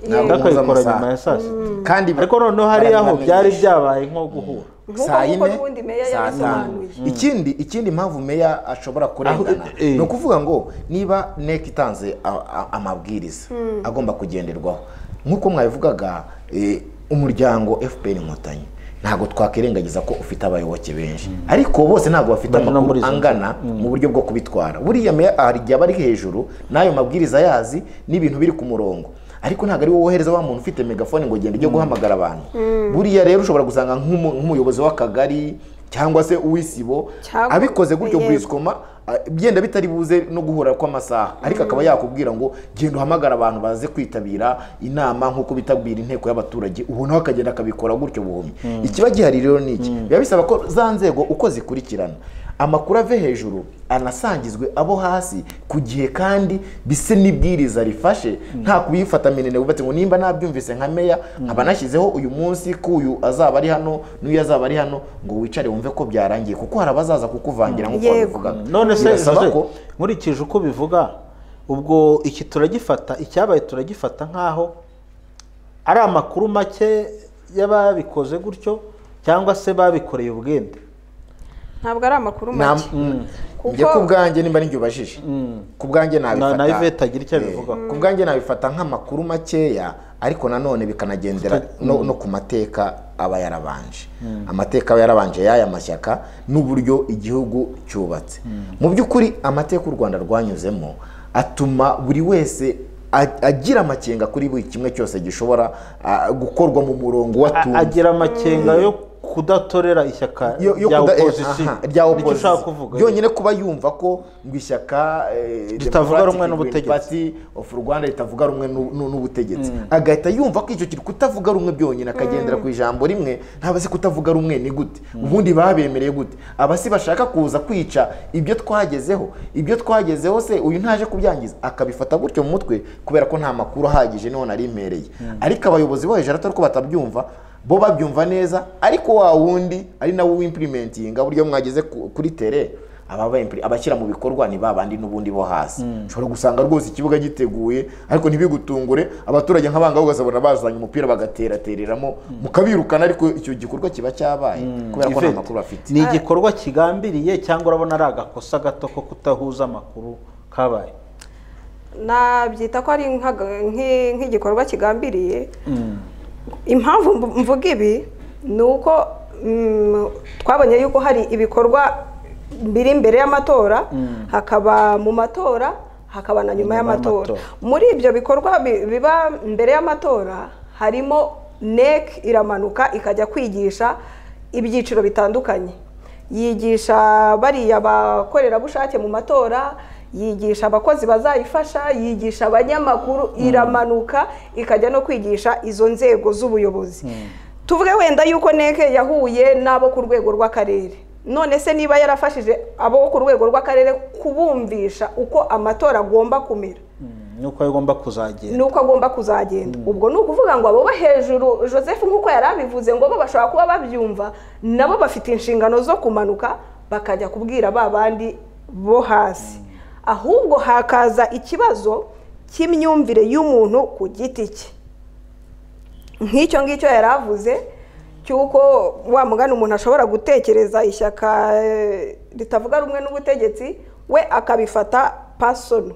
Yeah. undi akayikora Ntabwo nyuma ya saa sita kandi ariko noneho hari aho barabibamenyesha. byari byabaye nko guhura nk'uko saa nk'uko yine, n'ubundi meya saa tanu yabisobanuye ikindi ikindi impamvu meya ashobora kurengana ni ukuvuga ngo niba nek itanze a- a- amabwiriza Mm. agomba kugenderwaho nk'uko mwabivugaga eh, umuryango fpr inkotanyi ntabwo twakwirengagiza ko ufite abayoboke benshi ariko bose ntabwo bafite Bari no muri amakuru izo nzego. angana mu buryo bwo kubitwara buriya meya hari igihe aba ari hejuru n'ayo mabwiriza yazi n'ibintu biri ku murongo ariko ntabwo ari wowe wohereza wa muntu ufite megafone ngo genda ujye guhamagara abantu Mm. buriya rero ushobora gusanga nk'umu- nk'umuyobozi w'akagari cyangwa se uw'isibo Cyangwa- abikoze gutyo Yego. bwisikoma byenda bitari buze no guhura kw'amasaha ariko akaba yakubwira ngo genda uhamagara abantu baze kwitabira inama nk'uko bitabwira inteko y'abaturage ubu nawe akagenda akabikora gutyo buhumyi ikiba gihari rero ni iki biba bisaba ko za nzego uko zikurikirana amakuru ave hejuru anasangizwe abo hasi ku gihe kandi bise n'ibwiriza rifashe nta kubifata minene wubatse ngo nimba nabyumvise nka meya nkaba nashyizeho uyu munsi ko uyu azaba ari hano n'uyu azaba ari hano ngo wicare wumve ko byarangiye kuko hari abazaza kukuvangira nk'uko wabivugaga none se Birasaba Jose, ko nkurikije uko ubivuga ubwo iki turagifata icyabaye turagifata nk'aho ari amakuru make y'ababikoze gutyo cyangwa se babikoreye ubwende ntabwo ari amakuru Nta- make Mm. Kuko- njye ku bwanjye nimba ari njye ubajije ku bwanjye Na- nabifata na Yvette agira icyo abivugaho. ku bwanjye nabifata nk'amakuru makeya ariko nanone bikanagendera no, no ku mateka aba yarabanje Mm. amateka aba yarabanje y'aya mashyaka n'uburyo igihugu cyubatse mu by'ukuri amateka u rwanda rwanyuzemo atuma buri wese a- agira amakenga kuri buri kimwe cyose gishobora ah, gukorwa mu murongo watumye agira amakenga yo kudatorera ishyaka yo, yo rya kuda- eh, opozisiyo aha, rya nicyo ushaka opozisiyo kuvuga yonyine kuba yumva ko ngo ishyaka eh, Ritavuga rumwe Democratic n'ubutegetsi. Party of Rwanda ritavuga rumwe nu- nu- n'ubutegetsi Mm. agahita yumva ko icyo kiri kutavuga rumwe byonyine akagendera ku ijambo rimwe ntaba se kutavuga rumwe ni gute ubundi babemereye gute abasi bashaka kuza kwica ibyo twagezeho ibyo twagezeho se uyu ntaje kubyangiza akabifata gutyo mu mutwe kubera ko nta makuru ahagije niho nari mpereye ariko abayobozi bo hejuru atari ko batabyumva bo babyumva neza ariko wa wundi ari nawe uwimpurimentinga buryo mwageze ku- kuri tere aba ba impuri- abashyira mu bikorwa ni ba bandi n'ubundi bo hasi ushobora gusanga rwose ikibuga giteguye ariko ntibigutungure abaturage nk'abangaho ukazabona bazanye umupira bagateratereramo mukabirukana ariko icyo gikorwa kiba cyabaye kubera ko nta Yvette, makuru bafite ni igikorwa kigambiriye cyangwa urabona ari agakosa gato ko kudahuza amakuru kabaye nabyita ko ari nk'aga- nk'i- nk'igikorwa kigambiriye impamvu mvu- mvuga ibi ni uko mm, twabonye yuko hari ibikorwa biri imbere y'amatora Mm. hakaba mu matora hakaba na nyuma y'amatora muri ibyo bikorwa bi- biba mbere y'amatora harimo nek iramanuka ikajya kwigisha ibyiciro bitandukanye yigisha bariya abakorerabushake mu matora yigisha abakozi bazayifasha yigisha abanyamakuru iramanuka ikajya no kwigisha izo nzego z'ubuyobozi tuvuge wenda yuko neke yahuye n'abo ku rwego rw'akarere none se niba yarafashije abo ku rwego rw'akarere kubumvisha uko amatora agomba kumera nuko agomba kuzagenda nuko agomba kuzagenda ubwo ni ukuvuga ngo abo bo hejuru joseph nk'uko yari abivuze ngo bo bashobora kuba babyumva nabo bafite inshingano zo kumanuka bakajya kubwira ba bandi bo hasi ahubwo hakaza ikibazo cy'imyumvire y'umuntu ku giti cye nk'icyo ngicyo yari avuze cy'uko wa mugani umuntu ashobora gutekereza ishyaka eh, ritavuga rumwe n'ubutegetsi we akabifata pasono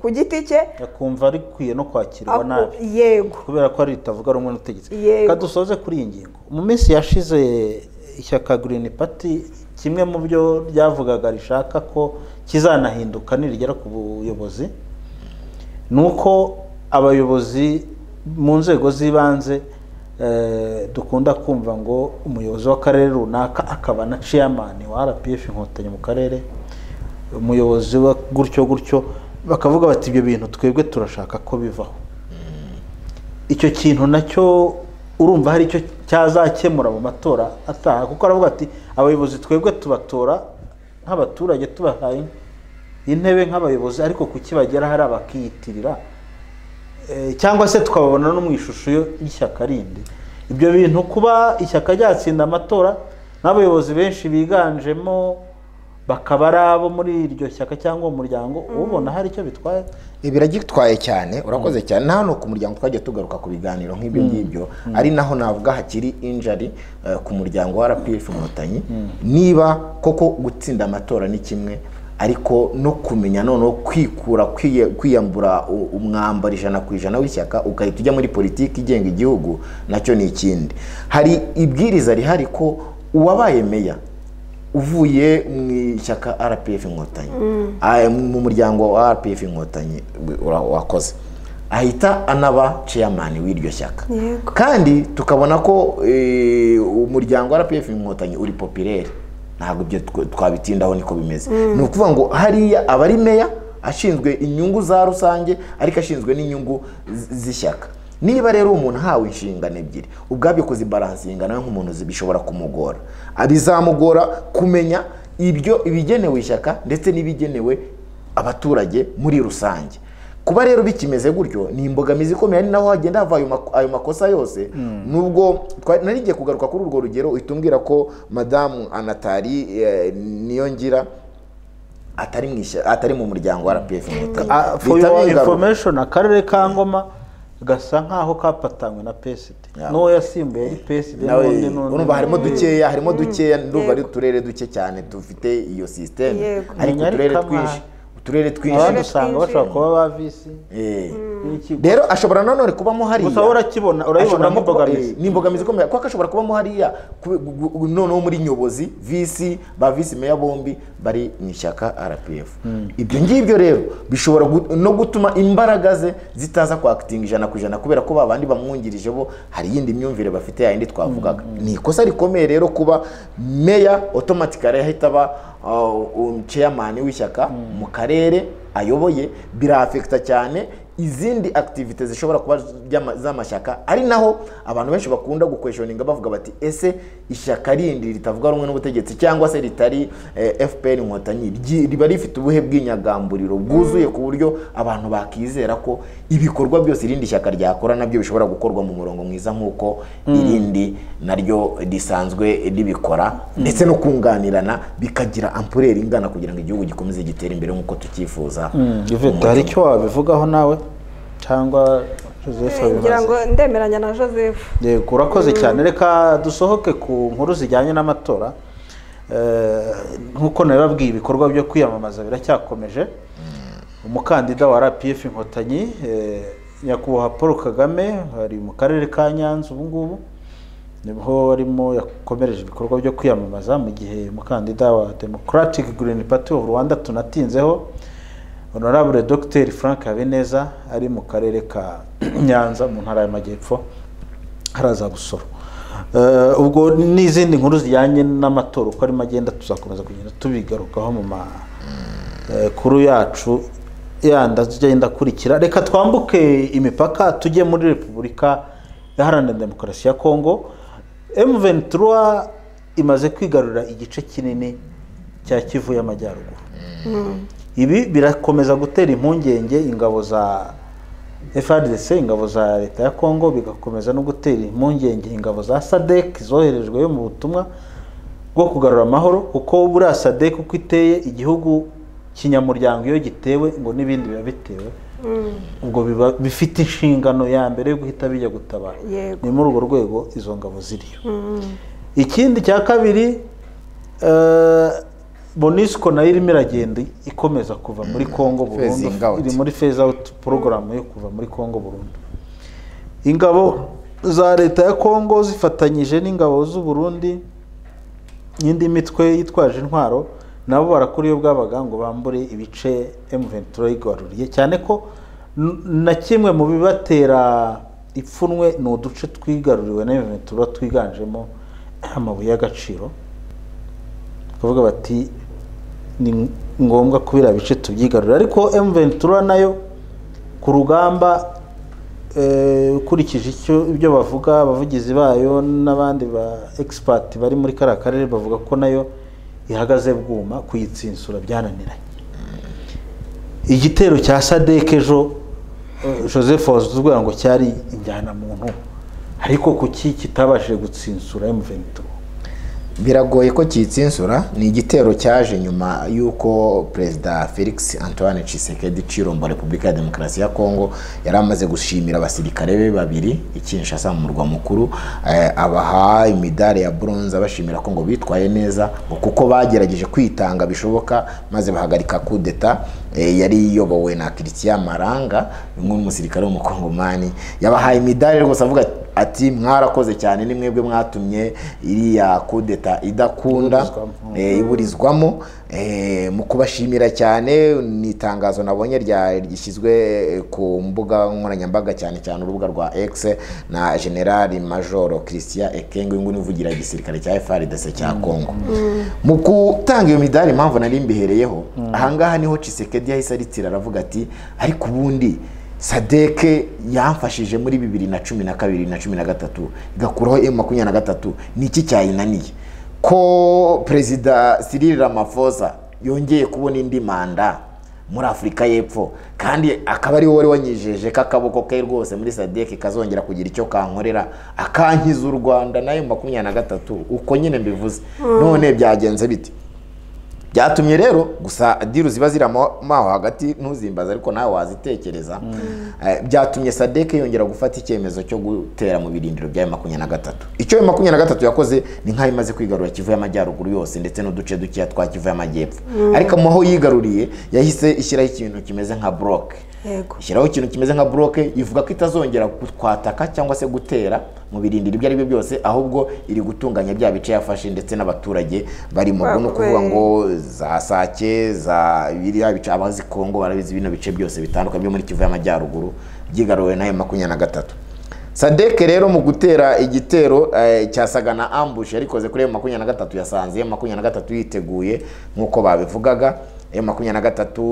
ku giti cye akumva rikwiye no kwakirwa Ako- nabi yego kubera ko ari ritavuga rumwe n'ubutegetsi Yego. reka dusoze kuri iyi ngingo mu minsi yashize ishyaka girini pati kimwe mu byo ryavugaga rishaka ko kizanahinduka nirigera ku buyobozi ni uko abayobozi mu nzego z'ibanze eh, dukunda kumva ngo umuyobozi w'akarere runaka akaba na ciyamani wa rpf inkotanyi mu karere umuyobozi wa gutyo gutyo bakavuga bati ibyo bintu twebwe turashaka ko bivaho icyo kintu nacyo urumva hari icyo cyazakemura mu matora ataha kuko aravuga ati abayobozi twebwe tubatora nk'abaturage tubahaye intebe nk'abayobozi ariko kuki bagera hari abakiyitirira Eh, cyangwa se tukababona no mu ishusho yo- y'ishyaka rindi ibyo bintu kuba ishyaka ryatsinda amatora n'abayobozi benshi biganjemo bakaba ari abo muri iryo shyaka cyangwa uwo muryango ubona hari icyo bitwaye biragitwaye cyane urakoze cyane nta hantu ku muryango twajya tugaruka ku biganiro nk'ibyo ngibyo ari naho navuga hakiri injari eh, ku muryango wa rpf inkotanyi niba koko gutsinda amatora ni kimwe ariko no kumenya noneho kwikura kwiye- kwiyambura u- umwambaro ijana ku ijana w'ishyaka ugahita ujya muri politiki igenga igihugu nacyo ni ikindi hari ibwiriza rihari ko uwabaye meya uvuye mu ishyaka rpf inkotanyi Mm. aya- mu muryango wa rpf inkotanyi ura- wakoze ahita anaba ceyamani w'iryo shyaka Yego. kandi tukabona ko eh, umuryango wa rpf inkotanyi uri popirere ntabwo ibyo tw- twabitindaho niko bimeze Mm. ni ukuvuga ngo hariya aba ari meya ashinzwe inyungu za rusange ariko ashinzwe n'inyungu z- z'ishyaka niba rero umuntu ahawe inshingano ebyiri ubwabyo kuzibaransinga nawe nk'umuntu zi- bishobora kumugora bizamugora kumenya ibyo ibigenewe ishyaka ndetse n'ibigenewe abaturage muri rusange kuba rero bikimeze gutyo ni imbogamizi ikomeye ni naho hagenda hava ayo mak- ayo makosa yose nubwo twa- nari ngiye kugaruka kuri urwo rugero uhita umbwira ko madamu anatari eh, niyongira atari mu ishy- atari mu muryango wa rpf inkotanyi Ah, for Bihita your bigaruka. information akarere ka ngoma gasa nk'aho kapatanywe na psd n'uwo yasimbuye psd nawe n'undi n'undi. urumva harimo dukeya harimo Mm. dukeya ndumva ari uturere duke cyane dufite iyo sisiteme Yego. ariko Nyarikama. uturere twinshi uturere twinshi abandi usanga bashobora kuba ba visi Eh. rero ashobora nanone kubamo hariya Gusa urakibona- urayibona Ashobora nk'imbogamizi. eh, ni imbogamizi ikomeye kuko ashobora kubamo hariya kube- gu- gu- noneho muri nyobozi visi ba visi meya bombi bari mu ishyaka rpf ibyo ngibyo rero bishobora gu- no gutuma imbaraga ze zitaza kwakitinga ijana ku ijana kubera ko babandi bamwungirije bo hari iyindi myumvire bafite yayindi twavugaga ni ikosa rikomeye rero kuba meya otomatikari ahita aba umceyamani w'ishyaka mu karere ayoboye birafekita cyane izindi akitivite zishobora kuba ry'ama- z'amashyaka ari naho abantu benshi bakunda gukweshoninga bavuga bati ese ishyaka rindi ritavuga rumwe n'ubutegetsi cyangwa se ritari eh, fpr inkotanyi ryi- riba rifite ubuhe bw'inyagamburiro bwuzuye ku buryo abantu bakizera ko ibikorwa byose irindi shyaka ryakora nabyo bishobora gukorwa mu murongo mwiza nk'uko irindi naryo risanzwe ribikora ndetse no kunganirana bikagira ampureri ingana kugira ngo igihugu gikomeze gitere imbere nk'uko tucyifuza Mm, Yvette, hari icyo wabivugaho nawe cyangwa joseph ngira ngo abimaze ndemeranya na joseph yego urakoze Mm. cyane reka dusohoke ku nkuru zijyanye n'amatora Eh, nk'uko nabibabwiye ibikorwa byo kwiyamamaza biracyakomeje umukandida wa rpf inkotanyi eh, nyakubahwa paul kagame ari mu karere ka nyanza ubu ngubu niho arimo yakomereje ibikorwa byo kwiyamamaza mu gihe umukandida wa democratic green party of rwanda tunatinzeho honorable dr frank habineza ari mu karere ka nyanza mu ntara y'amajyepfo haraza gusoro Eh, ubwo n'izindi nkuru zijyanye n'amatora uko arimo agenda tuzakomeza kugenda tubigarukaho mu makuru yacu yandi agenda akurikira reka twambuke imipaka tujye muri repubulika iharanira demokarasi ya kongo emuventura imaze kwigarurira igice kinini cya kivu y'amajyaruguru ibi birakomeza gutera impungenge ingabo za FARDC ingabo za leta ya Kongo bigakomeza no gutera impungenge ingabo za SADC zoherejweyo mu butumwa bwo kugarura amahoro kuko buriya SADC uko iteye igihugu kinyamuryango iyo gitewe ngo n'ibindi biba bitewe ubwo biba bifite inshingano ya mbere yo guhita bijya gutabara Yego. ni muri urwo rwego izo ngabo ziriyo ikindi cya kabiri eh, monisco nayo irimo iragenda ikomeza kuva muri congo burundu Phasing out. iri muri phase out porogaramu yo kuva muri congo burundu ingabo za leta ya congo zifatanyije n'ingabo z'u Burundi n'indi mitwe yitwaje intwaro nabo barakuriye bwabaga ngo bambure ibice M23 yigaruriye cyane ko n- na kimwe mu bibatera ipfunwe ni uduce twigaruriwe na M23 twiganjemo amabuye y'agaciro kuvuga bati ni ngombwa ko biriya bice tubyigarurira ariko M23 nayo ku rugamba eh, ukurikije icyo ibyo bavuga abavugizi bayo n'abandi ba expert bari muri kariya karere bavuga ko nayo ihagaze bwuma kuyitsinsura byananiranye igitero cya sadek ejo eh, joseph wazuzwa ngo cyari injyanamuntu ariko kuki kitabashije gutsinsura M23 biragoye ko kitsinsura ni igitero cyaje nyuma y'uko perezida felix antoine Tshisekedi cirombo repubulika ya demokarasi ya kongo yari amaze gushimira abasirikare be babiri i kinshasa mu murwa mukuru eh, abaha imidari ya bronze abashimira ko ngo bitwaye neza ngo kuko bagerageje kwitanga bishoboka maze bahagarika kudeta eh, yari iyobowe na christian maranga umwe mu musirikare w'umukongomani yabahaye imidari rwose avuga ati ati mwarakoze cyane ni mwebwe mwatumye iriya kudeta idakunda eh, iburizwamo eh, mu kubashimira cyane ni itangazo nabonye rya- ryishyizwe eh, ku mbuga nkoranyambaga cyane cyane urubuga rwa x na generali majoro christian ekenge uyu nguyu ni uvugira igisirikare cya frdc cya kongo mu gutanga iyo midari impamvu nari mbihereyeho ahangaha niho cisekedi yahise aritira aravuga ati ariko ubundi sadeke yamfashije muri bibiri na cumi na kabiri na cumi na gatatu igakuraho emu makumyabiri na gatatu ni iki cyayinaniye ko perezida Cyril Ramaphosa yongeye kubona indi manda muri afurika y'epfo kandi akaba ariwe wari wanyijeje k'akaboko ke rwose muri sadeke kazongera kugira icyo kankorera akankiza u rwanda nayo makumyabiri na gatatu uko nyine mbivuze Mm. none byagenze bite byatumye rero gusa diru ziba ziramo aho hagati ntuzimbaze ariko nawe wazitekereza Eh, byatumye sadeke yongera gufata icyemezo cyo gutera mu birindiro bya makumyabiri na gatatu icyo ayo makumyabiri na gatatu yakoze ni nk'aho imaze kwigarura kivu y'amajyaruguru yose ndetse n'uduce dukeya twa kivu y'amajyepfo Mm. ariko mu aho yigaruriye yahise ishyiraho ikintu kimeze nka buroke yego ishyiraho ikintu kimeze nka buroke ivuga ko itazongera kwataka cyangwa se gutera mu birindiro ibyo ari byo byose ahubwo iri gutunganya bya bice yafashe ndetse n'abaturage bari mu Ba- no kuvuga we- ngo za sake za biriya bice abazi kongo barabizi bino bice byose bitandukanye byo muri kivu y'amajyaruguru byigaruwe n'ayo makumyabiri na gatatu sadeke rero mu gutera igitero eh, cya sagana ambush yarikoze kuri makumyabiri na gatatu yasanze makumyabiri na gatatu yiteguye nk'uko babivugaga M makumyabiri na gatatu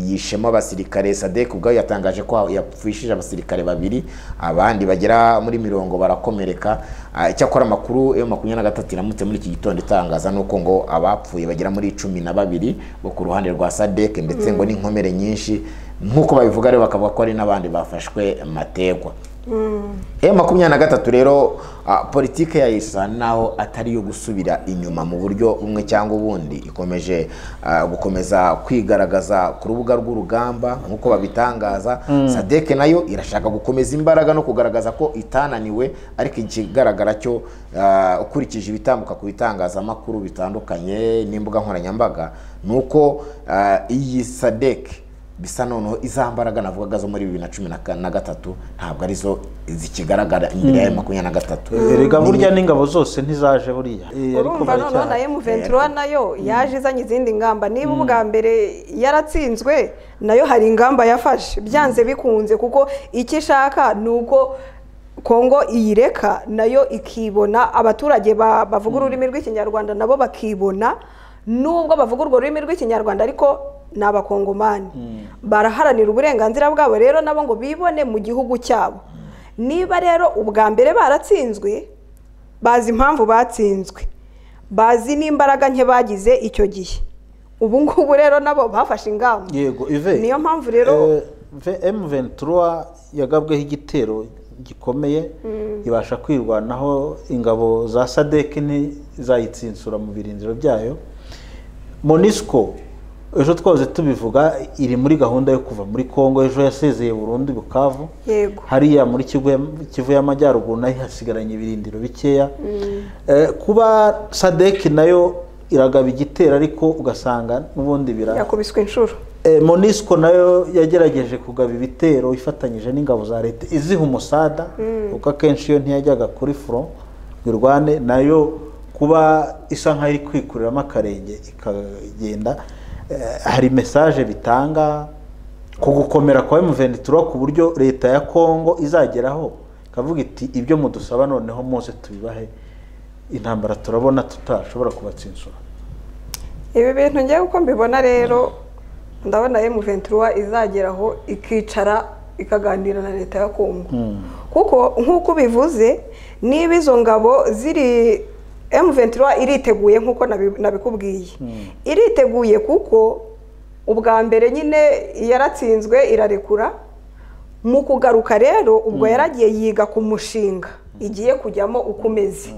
yishemo abasirikare sadek ubwayo yatangaje ko yapfishije abasirikare babiri abandi bagera muri mirongo barakomereka Ah, icyakora amakuru M makumyabiri na gatatu iramutse muri iki gitondo itangaza ni uko ngo abapfuye bagera muri cumi na babiri bo ku ruhande rwa sadek ndetse ngo Mm. n'inkomere nyinshi nk'uko babivuga rero bakavuga ko hari n'abandi bafashwe mategwa M makumyabiri na gatatu rero ah, politike ya isa naho atari iyo gusubira inyuma mu buryo bumwe cyangwa ubundi ikomeje ah, gukomeza kwigaragaza ku rubuga rw'urugamba nk'uko babitangaza Mm. sadeke nayo irashaka gukomeza imbaraga no kugaragaza ko itananiwe ariko ikigaragara cyo ah, ukurikije ibitambuka ku bitangazamakuru bitandukanye n'imbuga nkoranyambaga ni uko ah, iyi sadeke bisa noneho iza mbaraga navugaga zo muri bibiri na cumi na ka- na gatatu ntabwo arizo zikigaragara imbere ya Mm. makumyabiri na gatatu erega Ni- burya n'ingabo zose ntizaje buriya Eh, ariko urumva noneho na baracyahari. M23 nayo yaje izanye izindi ngamba niba ubwa mbere yaratsinzwe nayo hari ingamba yafashe byanze bikunze kuko icyo ishaka ni uko kongo iyireka nayo ikibona abaturage ba- bavuga ururimi rw'ikinyarwanda nabo bakibona nubwo bavuga urwo rurimi rw'ikinyarwanda ariko ni abakongomani baraharanira uburenganzira bwabo rero nabo ngo bibone mu gihugu cyabo niba rero ubwa mbere baratsinzwe bazi impamvu batsinzwe bazi n'imbaraga nke bagize icyo gihe ubu ngubu rero nabo bafashe ingamba yego ive niyo mpamvu rero emu ventura yagabweho igitero gikomeye Mm. ibasha kwirwanaho ingabo za sadek ntizayitsinsura mu birindiro byayo monisco ejo twose tubivuga iri muri gahunda yo kuva muri congo ejo yasezeye burundu i bukavu yego hariya muri Kivu- kivu y'amajyaruguru nayo hasigaranye ibirindiro bikeya Mm. Eh, kuba sadek nayo iragaba igitero ariko ugasanga n'ubundi bira yakubiswe inshuro Eh, monisco nayo yagerageje kugaba ibitero ifatanyije n'ingabo za leta iziha umusada Mm. kuko akenshi iyo ntiyajyaga kuri front ngo irwane nayo kuba isa nk'aho iri kwikuriramo akarenge ikagenda Eh, hari mesaje bitanga ku gukomera kwa M23 ku buryo leta ya Kongo izageraho ikavuga iti ibyo mudusaba noneho mose tubibahe intambara turabona tutashobora kubatsinsura ibi bintu ngewe uko mbibona rero ndabona M23 izageraho ikicara ikaganira na leta ya Kongo kuko nk'uko ubivuze niba izo ngabo ziri M23 iriteguye nk'uko nabi- nabikubwiye iriteguye kuko ubwa mbere nyine yaratsinzwe irarekura mu kugaruka rero ubwo yaragiye yiga ku mushinga igiye kujyamo uko umeze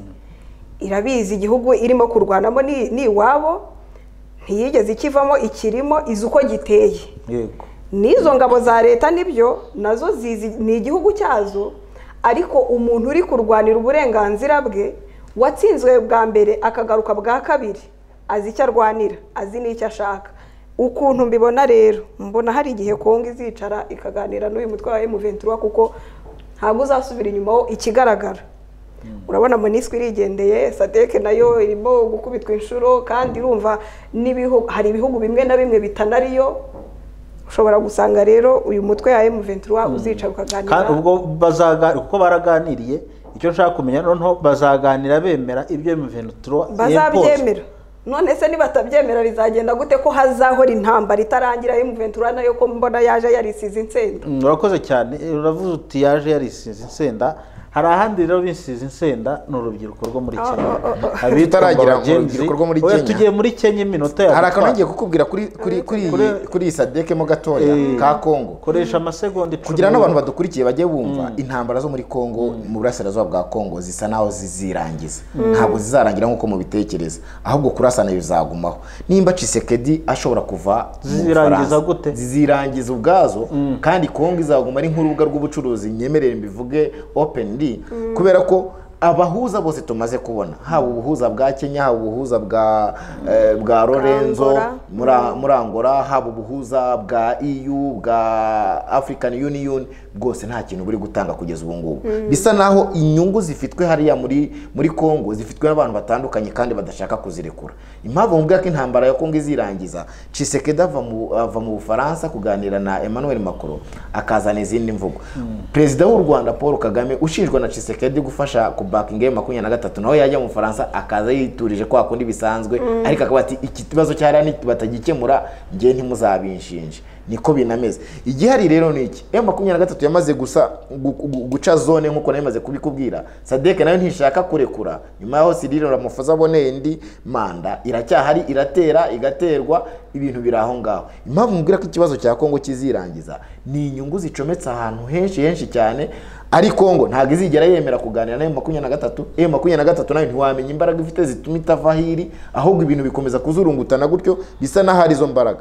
irabizi igihugu irimo kurwanamo ni ni iwabo ntiyigeze ikivamo ikirimo izi uko giteye yego n'izo ngabo za leta nibyo nazo zizi ni igihugu cyazo ariko umuntu uri kurwanira uburenganzira bwe watsinzwe bwa mbere akagaruka bwa kabiri azi icyo arwanira azi n'icyo ashaka ukuntu mbibona rero mbona hari igihe kongo izicara ikaganira n'uyu mutwe wa emuventura kuko ntabwo uzasubira inyuma ho ikigaragara urabona moniswi irigendeye sadeke nayo irimo gukubitwa inshuro kandi irumva n'ibihu- hari ibihugu bimwe na bimwe bitanariyo ushobora gusanga rero uyu mutwe ya M23 uzicara kandi ukaganira ubwo bazaga kuko baraganiriye icyo nshaka kumenya noneho bazaganira bemera ibyo M23 bazabyemera none se nibatabyemera bizagenda gute ko hazahora intambara itarangira M23 nayo ko mbona yaje yarisize insenda Mm, urakoze cyane Eh, uravuze uti yaje yarisize insenda hari ahandi rero bisize insenda ni urubyiruko rwo muri Oh, Kenya oh, oh, oh. Abitwa Tutaragira ngo Gen Z. urubyiruko rwo muri Oya, Kenya. tugiye muri kenya iminota hari akantu yadutwaye. ngiye kukubwira kuri kuri kuri iyi kuri iyi sadeke mo gatoya Eh, ka kongo koresha amasegonda icumi kugira n'abantu badukurikiye bajye bumva intambara zo muri kongo mu burasirazuba bwa kongo zisa naho zizirangiza Mm. ntabwo zizarangira nk'uko mubitekereza ahubwo kurasana bizagumaho nimba cisekedi ashobora kuva mu Zizirangiza Bufaransa, zizirangiza ubwazo kandi kongo izaguma ari nk'urubuga rw'ubucuruzi nyemerere mbivuge openly Mm. kubera ko abahuza bose tumaze kubona haba ubuhuza bwa kenya haba ubuhuza bwa eh, bwa lorenzo Angola. muri a- muri angola haba ubuhuza bwa eu bwa african union bwose nta kintu buri gutanga kugeza ubu ngubu Mm. bisa naho inyungu zifitwe hariya muri muri congo zifitwe n'abantu batandukanye kandi badashaka kuzirekura impamvu mubwira ko intambara ya congo izirangiza cisekedi ava mu- ava mu bufaransa kuganira na emmanuel macron akazana izindi mvugo perezida w'u rwanda paul kagame ushinjwa na cisekedi gufasha ku bakinga makumyabiri na gatatu nawe yajya mu bufaransa akaza yiturije kwa kundi bisanzwe Mm. ariko akavuga ati iki kibazo cyari batagikemura ngewe ntimuzabinshinje niko binameze igihari rero ni iki m makumyabiri na gatatu yamaze gusa gu- gu- guca zone nk'uko nari maze kubikubwira sadeke nayo ntishaka kurekura nyuma yaho sirire ramafoza aboneye indi manda iracyahari iratera igaterwa ibintu biri aho ngaho impamvu mubwira ko ikibazo cya kongo kizirangiza ni inyungu zicometse ahantu henshi henshi cyane ari kongo ntabwo izigera yemera kuganira na makumyabiri na gatatu m makumyabiri na gatatu nayo ntiwamenya imbaraga ifite zituma itava hiri ahubwo ibintu bikomeza kuzurungutana gutyo bisa n'aho ari izo mbaraga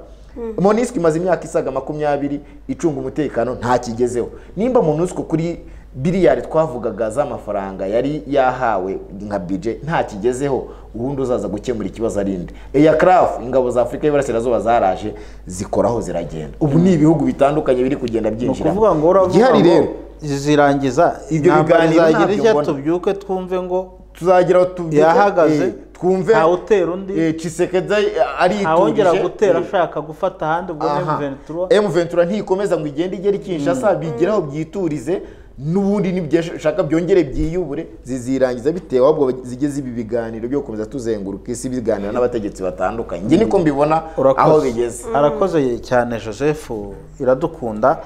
monisco imaze imyaka isaga makumyabiri icunga umutekano nta kigezeho nimba monisco kuri biliyari twavugaga z'amafaranga yari yahawe nka bije nta kigezeho ubundi uzaza gukemura ikibazo arinde eyacraft ingabo za afurika y'iburasirazuba zaraje zikoraho ziragenda ubu ni ibihugu bitandukanye biri kugenda ni byinjira ukuvuga ngo uravuga igihari ngo rero zirangiza ibyo intambara biganiro izagira ntabyo ijya mbona. tubyuke twumve ngo tuzagira aho tubyuke, yahagaze eh, twumve ntawutera undi cisekedi ariturije ntawongera gutera eh, ashaka gufata ahandi ubwo Aha. M23 M ventura ntikomeza ngo igende igera i kinshasa bigeraho byiturize n'ubundi n'ibyo ashaka byongere byiyubure zizirangiza bitewe ahubwo zijye ziba ibiganiro byo gukomeza tuzenguruka isi biganira n'abategetsi batandukanye njye niko mbibona aho Urakoze. bigeze arakoze cyane joseph iradukunda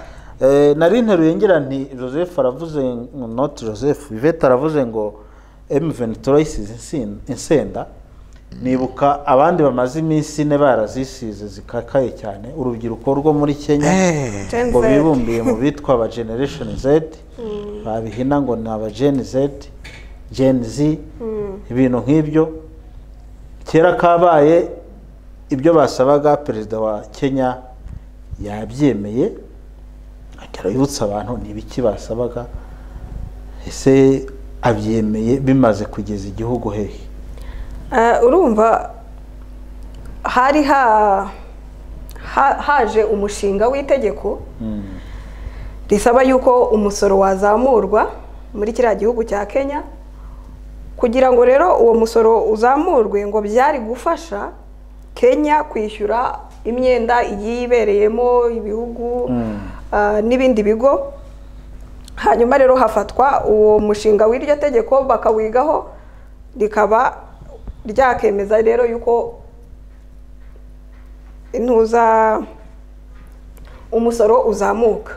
Eh, nari nteruye ngira nti joseph aravuze ngo- not joseph ivete aravuze ngo m23 isize insin- insenda nibuka abandi bamaze iminsi ine barazisize zikakaye cyane urubyiruko rwo muri kenya Gen ngo Z. bibumbiye mu bitwa aba generation z babihina ngo ni aba gen z gen z ibintu nk'ibyo kera kabaye ibyo basabaga perezida wa kenya yabyemeye akera yibutsa abantu ni ibiki basabaga ese abyemeye bimaze kugeza igihugu hehe Eh, urumva hari ha- ha- haje umushinga w'itegeko risaba yuko umusoro wazamurwa muri kiriya gihugu cya kenya kugira ngo rero uwo musoro uzamurwe ngo byari gufasha kenya kwishyura imyenda igiye ibereyemo ibihugu ah, n'ibindi bigo hanyuma rero hafatwa uwo mushinga w'iryo tegeko bakawigaho rikaba ryakemeza rero yuko intuza umusoro uzamuka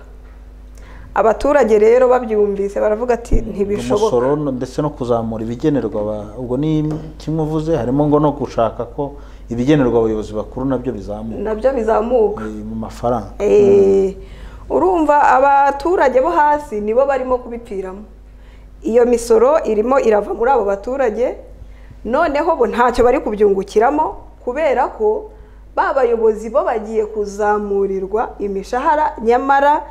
abaturage rero babyumvise baravuga ati ntibishoboka umusoro no- ndetse no kuzamura ibigenerwa aba- ubwo ni kimwe uvuze harimo ngo no gushaka ko ibigenerwa abayobozi bakuru nabyo bizamuka nabyo bizamuka eh, mu mafaranga Eh, urumva abaturage bo hasi nibo barimo kubipfiramo iyo misoro irimo irava muri abo baturage noneho bo ntacyo bari kubyungukiramo kubera ko ba bayobozi bo bagiye kuzamurirwa imishahara nyamara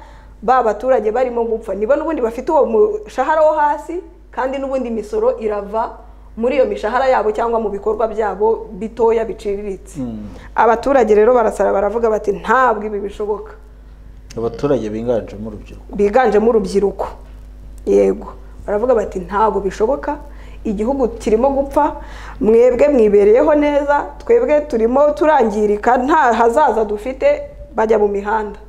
ba baturage barimo gupfa nibo n'ubundi bafite uwo mushahara wo hasi kandi n'ubundi imisoro irava muri iyo mishahara yabo cyangwa mu bikorwa byabo bitoya biciriritse abaturage rero barasara baravuga bati ntabwo ibi bishoboka abaturage biganjemo urubyiruko biganjemo urubyiruko yego baravuga bati ntabwo bishoboka igihugu kirimo gupfa mwebwe mwibereyeho neza twebwe turimo turangirika nta hazaza dufite bajya mu mihanda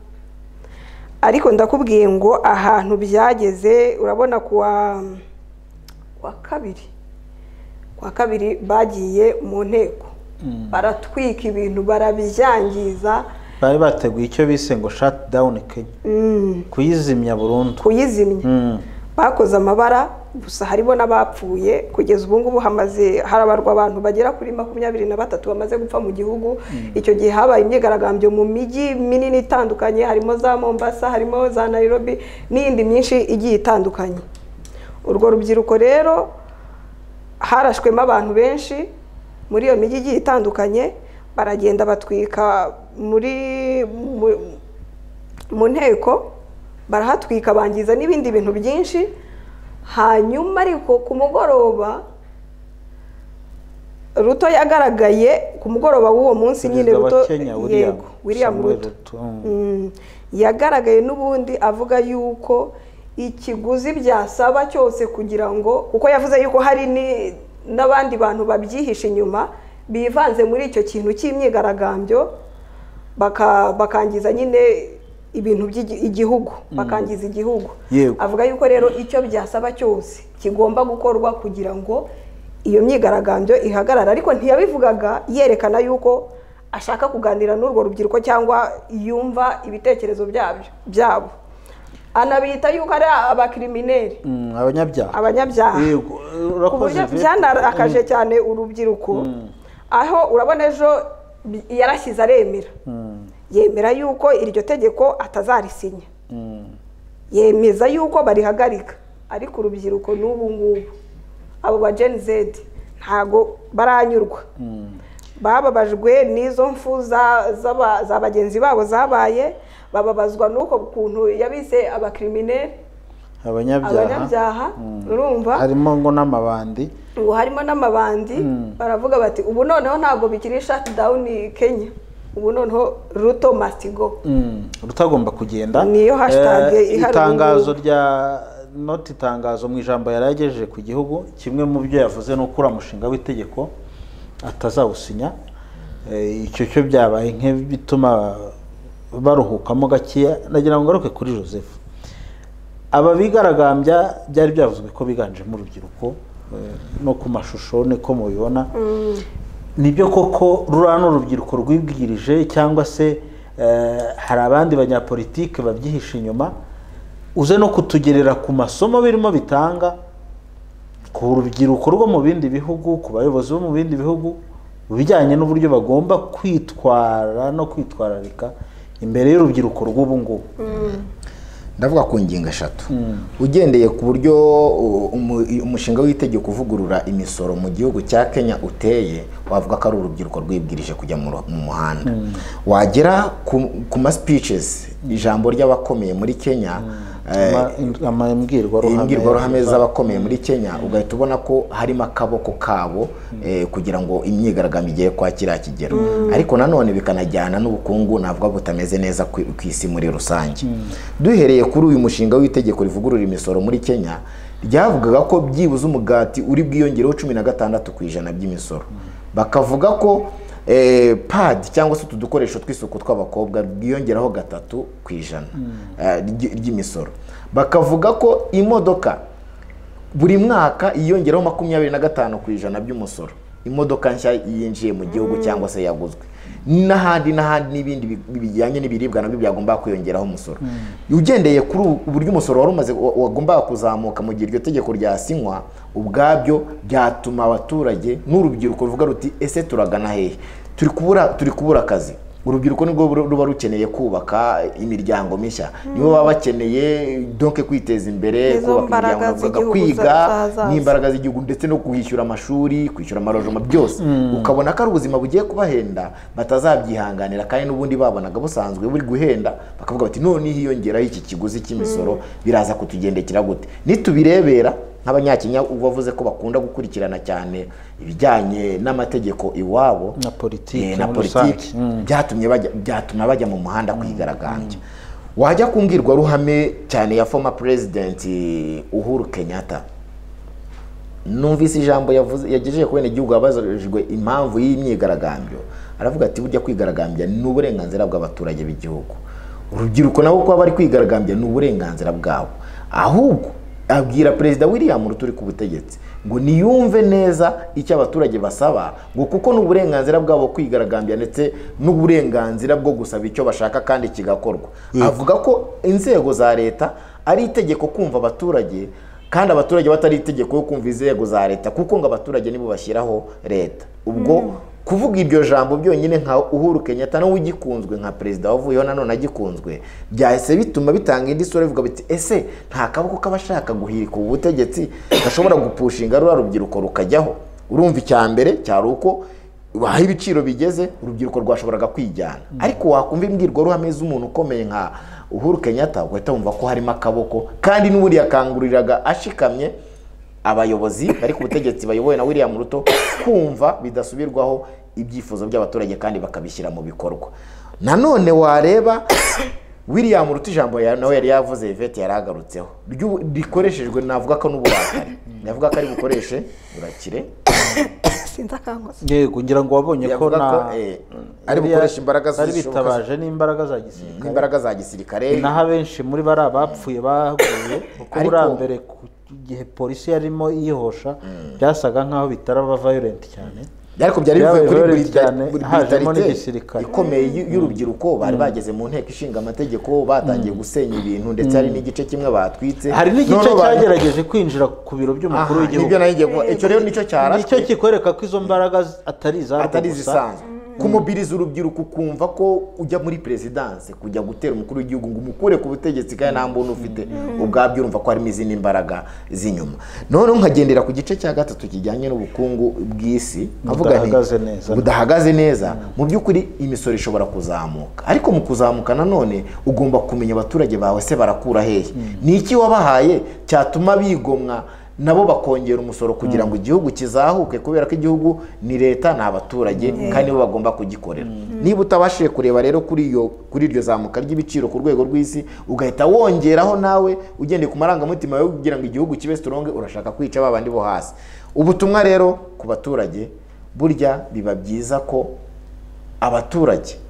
ariko ndakubwiye ngo ahantu byageze urabona kuwa kuwa kabiri kuwa kabiri bagiye mu nteko baratwika ibintu barabyangiza bari bateguye icyo bise ngo shut down kenya Mm. kuyizimya burundu kuyizimya bakoze amabara gusa harimo n'abapfuye kugeza ubu ngubu hamaze harabarwa abantu bagera kuri makumyabiri na batatu bamaze gupfa mu gihugu icyo gihe habaye imyigaragambyo mu mijyi minini itandukanye harimo za mombasa harimo za nairobi n'iyindi myinshi igiye itandukanye urwo rubyiruko rero harashwemo abantu benshi muri iyo mijyi igiye itandukanye baragenda batwika muri mu- mu nteko barahatwika bangiza n'ibindi bintu byinshi hanyuma ariko ku mugoroba ruto yagaragaye ku mugoroba w'uwo munsi nyine perezida wa ruto kenya william yego william Samuel ruto Mm. Mm. yagaragaye n'ubundi avuga yuko ikiguzi byasaba cyose kugira ngo kuko yavuze yuko hari ni- n'abandi bantu babyihishe inyuma bivanze muri icyo kintu cy'imyigaragambyo baka- bakangiza nyine ibintu by'igihugu Mm. bakangiza igihugu Yego. avuga yuko rero icyo byasaba cyose kigomba gukorwa kugira ngo iyo myigaragambyo ihagarara ariko ntiyabivugaga yerekana yuko ashaka kuganira n'urwo rubyiruko cyangwa yumva ibitekerezo byabyo byabo anabita yuko ari abakirimineri Mm, abanyabyaha abanyabyaha Yego, ku urakoze buryo Yvette. byanarakaje cyane urubyiruko aho urabona ejo bi- yarashyize aremera Mm, yemera yuko iryo tegeko atazarisinya mm. yemeza yuko barihagarika ariko urubyiruko n'ubu ngubu abo ba gen z ntago baranyurwa bababajwe n'izo mfu za- z'aba- za bagenzi babo zabaye bababazwa n'uko kuntu yabise abakirimineri abanyabyaha abanyabyaha urumva harimo ngo n'amabandi ngo harimo n'amabandi Mm. baravuga bati ubu noneho ntabwo bikiri shati dawuni kenya ubu noneho ruto mastigo Mm, rutagomba kugenda Niyo hashtag Eh, ihari itangazo ubu rya noti itangazo mu ijambo yari yagejeje ku gihugu kimwe mu byo yavuze ni uko uriya mushinga w'itegeko atazawusinya Eh, icyo cyo byabaye nk'ibituma baruhukamo gakeya nagira ngo ngaruke kuri joseph aba bigaragambya byari byavuzwe ko biganjemo urubyiruko eh, no ku mashusho niko mubibona nibyo koko ruriya ni urubyiruko rwibwirije cyangwa se eh, hari abandi banyapolitike babyihisha inyuma uze no kutugerera ku masomo birimo bitanga ku rubyiruko rwo mu bindi bihugu ku bayobozi bo mu bindi bihugu mu bijyanye n'uburyo bagomba kwitwara no kwitwararika imbere y'urubyiruko rw'ubu ngubu ndavuga ku ngingo eshatu ugendeye ku buryo uh, umu- umushinga w'itegeko uvugurura imisoro mu gihugu cya kenya uteye wavuga ko ari urubyiruko rwibwirije kujya mu ru- mu muhanda wagera ku- ku ma speeches ijambo ry'abakomeye muri kenya eh, imbwirwaruhame imbwirwaruhame z'abakomeye muri kenya ugahita ubona ko harimo akaboko kabo eh, kugira ngo imyigaragambyo igere kwa kiriya kigero ariko nanone bikanajyana n'ubukungu navuga butameze neza ku ku isi muri rusange duhereye kuri uyu mushinga w'itegeko rivugurura imisoro muri kenya ryavugaga ko byibuze umugati uri bwiyongereho cumi na gatandatu ku ijana by'imisoro bakavuga ko eh, padi cyangwa se utu dukoresho tw'isuku tw'abakobwa bwiyongeraho gatatu ku ijana eh, ry'i- ry'imisoro bakavuga ko imodoka buri mwaka yiyongeraho makumyabiri na gatanu ku ijana by'umusoro imodoka nshya yinjiye mu gihugu cyangwa se yaguzwe n'ahandi n'ahandi n'ibindi bi- bijyanye n'ibiribwa nabyo byagombaga kwiyongeraho umusoro ugendeye kuri ubu- uburyo umusoro wari umaze wa- wagombaga kuzamuka mu gihe iryo tegeko ryasinywa ubwabyo byatuma abaturage n'urubyiruko ruvuga ruti ese turagana hehe turi kubura turi kubura akazi urubyiruko nibwo ru- ruba rukeneye kubaka imiryango mishya nibo baba bakeneye donke kwiteza imbere Nizo mbaraga z'igihugu kwiga z'ahazaza. n'imbaraga z'igihugu ndetse no kwishyura amashuri kwishyura amarojoma byose Mm. ukabona ko ari ubuzima bugiye kubahenda batazabyihanganira kandi n'ubundi babonaga busanzwe buri guhenda bakavuga bati none hiyongeraho iki kiguzi cy'imisoro biraza kutugendekera gute nitubirebera nk'abanyakenya uba wavuze ko bakunda gukurikirana cyane ibijyanye n'amategeko iwabo na politiki Eh, na muri politiki rusange. Mm. byatumye bajya byatuma bajya mu muhanda kwigaragambya wajya ku mbwirwaruhame cyane ya former president Uhuru Kenyatta numvise ijambo yavuze yagejeje ku gihugu abazajwe impamvu y'imyigaragambyo aravuga ati burya kwigaragambya ni uburenganzira bw'abaturage b'igihugu urubyiruko nabo kuba bari kwigaragambya ni uburenganzira bwabo ahubwo abwira perezida william ruturi ku butegetsi ngo niyumve neza icyo abaturage basaba ngo kuko ni uburenganzira bwabo kwigaragambya ndetse n'uburenganzira bwo gusaba icyo bashaka kandi kigakorwa avuga ko inzego za leta ari itegeko kumva abaturage kandi abaturage batari itegeko yo kumva inzego za leta kuko ngo abaturage nibo bashyiraho leta ubwo kuvuga iryo jambo byonyine nka uhuru kenyatta nawe ugikunzwe nka perezida wavuyeho nanone agikunzwe byahise bituma bitanga indi sura bivuga biti ese nta kaboko k'abashaka guhirika ubu butegetsi gashobora gupushinga ruriya rubyiruko rukajyaho urumva icya mbere cyari uko aho ibiciro bigeze urubyiruko rwashoboraga kwijyana ariko wakumva imbwirwaruhame z'umuntu ukomeye nka uhuru kenyatta ugahita wumva ko harimo akaboko kandi n'ubundi yakanguriraga ashikamye abayobozi bari ku butegetsi bayobowe na william ruto kumva bidasubirwaho ibyifuzo by'abaturage kandi bakabishyira mu bikorwa nanone wareba william ruto ijambo ya- nawe yari yavuze yvette yari agarutseho ryu- rikoreshejwe navuga ko n'uburakari navuga ko ari bukoreshe urakire sinzi akangose yego ngira ngo wabonye ko Yavuga ko, na eh, ari bukoresha imbaraga bari zishoboka- bitabaje n'imbaraga za gisirikare n'imbaraga za gisirikare naho abenshi muri bari abapfuye baguye kuko Ariko- buriya mbere ku gihe polisi yarimo yihosha byasaga nk'aho bitaraba violent cyane ariko byari bivuye kuri violent burita- cyane buri hajemo brutalite n'igisirikare ikomeye y'u- y'urubyiruko bari bageze mu nteko ishinga amategeko batangiye gusenya ibintu ndetse hari n'igice kimwe batwitse hari n'igice Noneho ba- cyagerageje kwinjira ku biro by'umukuru Aha, w'igihugu nibyo nagiye kuvuga. Icyo rero nicyo cyarashwe. nicyo kikwereka ko izo mbaraga atari izarwo atari gusa. zisanzwe kumubiriza urubyiruko ukumva ko ujya muri perezidanse kujya gutera umukuru w'igihugu ngo umukure ku butegetsi kandi nta mbunda ufite ubwabyo urumva ko harimo izindi mbaraga z'inyuma noneho nkagendera ku gice cya gatatu kijyanye n'ubukungu bw'isi nkavuga nti Budahagaze neza. budahagaze neza mu by'ukuri imisoro ishobora kuzamuka ariko mu kuzamuka nanone ugomba kumenya abaturage bawe se barakura hehe ni iki wabahaye cyatuma bigomwa nabo bakongera umusoro kugira ngo igihugu kizahuke kubera ko igihugu ni leta ni abaturage kandi nibo bagomba kugikorera niba utabashije kureba rero kuri iyo kuri iryo zamuka ry'ibiciro ku rwego rw'isi ugahita wongeraho nawe ugendeye ku marangamutima yo kugira ngo igihugu kibe sitoronge urashaka kwica ba bandi bo hasi ubutumwa rero ku baturage burya biba byiza ko abaturage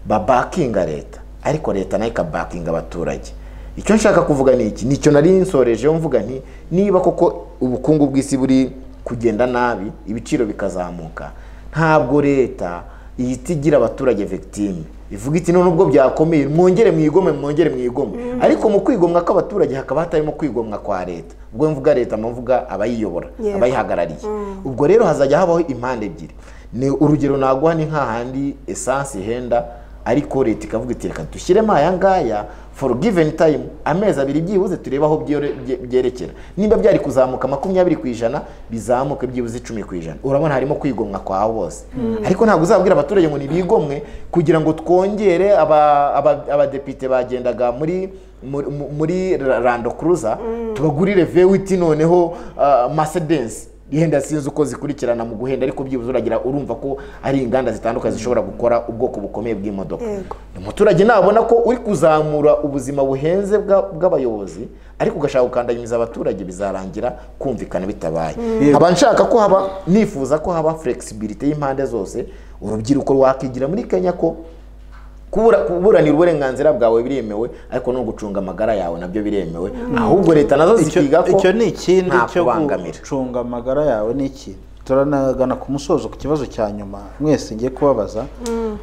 babakinga leta ariko leta nayo ikabakinga abaturage icyo nshaka kuvuga ni iki nicyo nari nsorejeho mvuga nti niba koko ubukungu bw'isi buri kugenda nabi ibiciro bikazamuka ntabwo leta ihita igira abaturage victime ivuga iti none ubwo byakomeye mwongere mwigome mwongere mwigome ariko mu kwigomwa kw'abaturage hakaba hatarimo kwigomwa kwa leta ubwo mvuga leta mvuga abayiyobora Yego. abayihagarariye Mm. ubwo rero hazajya habaho impande ebyiri ni urugero naguha ni nk'ahandi esansi ihenda ariko leta ikavuga iti reka dushyiremo aya ngaya for given time amezi abiri byibuze turebe aho byore- bye- byerekera niba byari kuzamuka makumyabiri ku ijana bizamuke byibuze icumi ku ijana urabona harimo kwigomwa kwa bose Mm. ariko ntabwo uzabwira abaturage ngo ntibigomwe kugira ngo twongere aba- aba- abadepite bagendaga muri muri- muri rando kuruza tubagurire vewiti noneho masedensi yenda sinzi uko zikurikirana mu guhenda ariko byibuze uragira urumva ko ari inganda zitandukanye zishobora gukora ubwoko bukomeye bw'imodoka umuturage nabona ko uri kuzamura ubuzima buhenze bwa- bw'abayobozi ariko ugashaka gukandamiza abaturage bizarangira kumvikana bitabaye Mm. nkaba nshaka ko haba nifuza ko haba flexibility y'impande zose urubyiruko rwakigira muri kenya ko kubura- kuburanira uburenganzira bwawe biremewe ariko no gucunga amagara yawe nabyo biremewe Mm. ahubwo leta nazo Icyo- zikiga ko icyo ni ikindi nta cyo kubangamira. gucunga amagara yawe ni iki turanagana ku musozo ku kibazo cya nyuma mwese ngiye kubabaza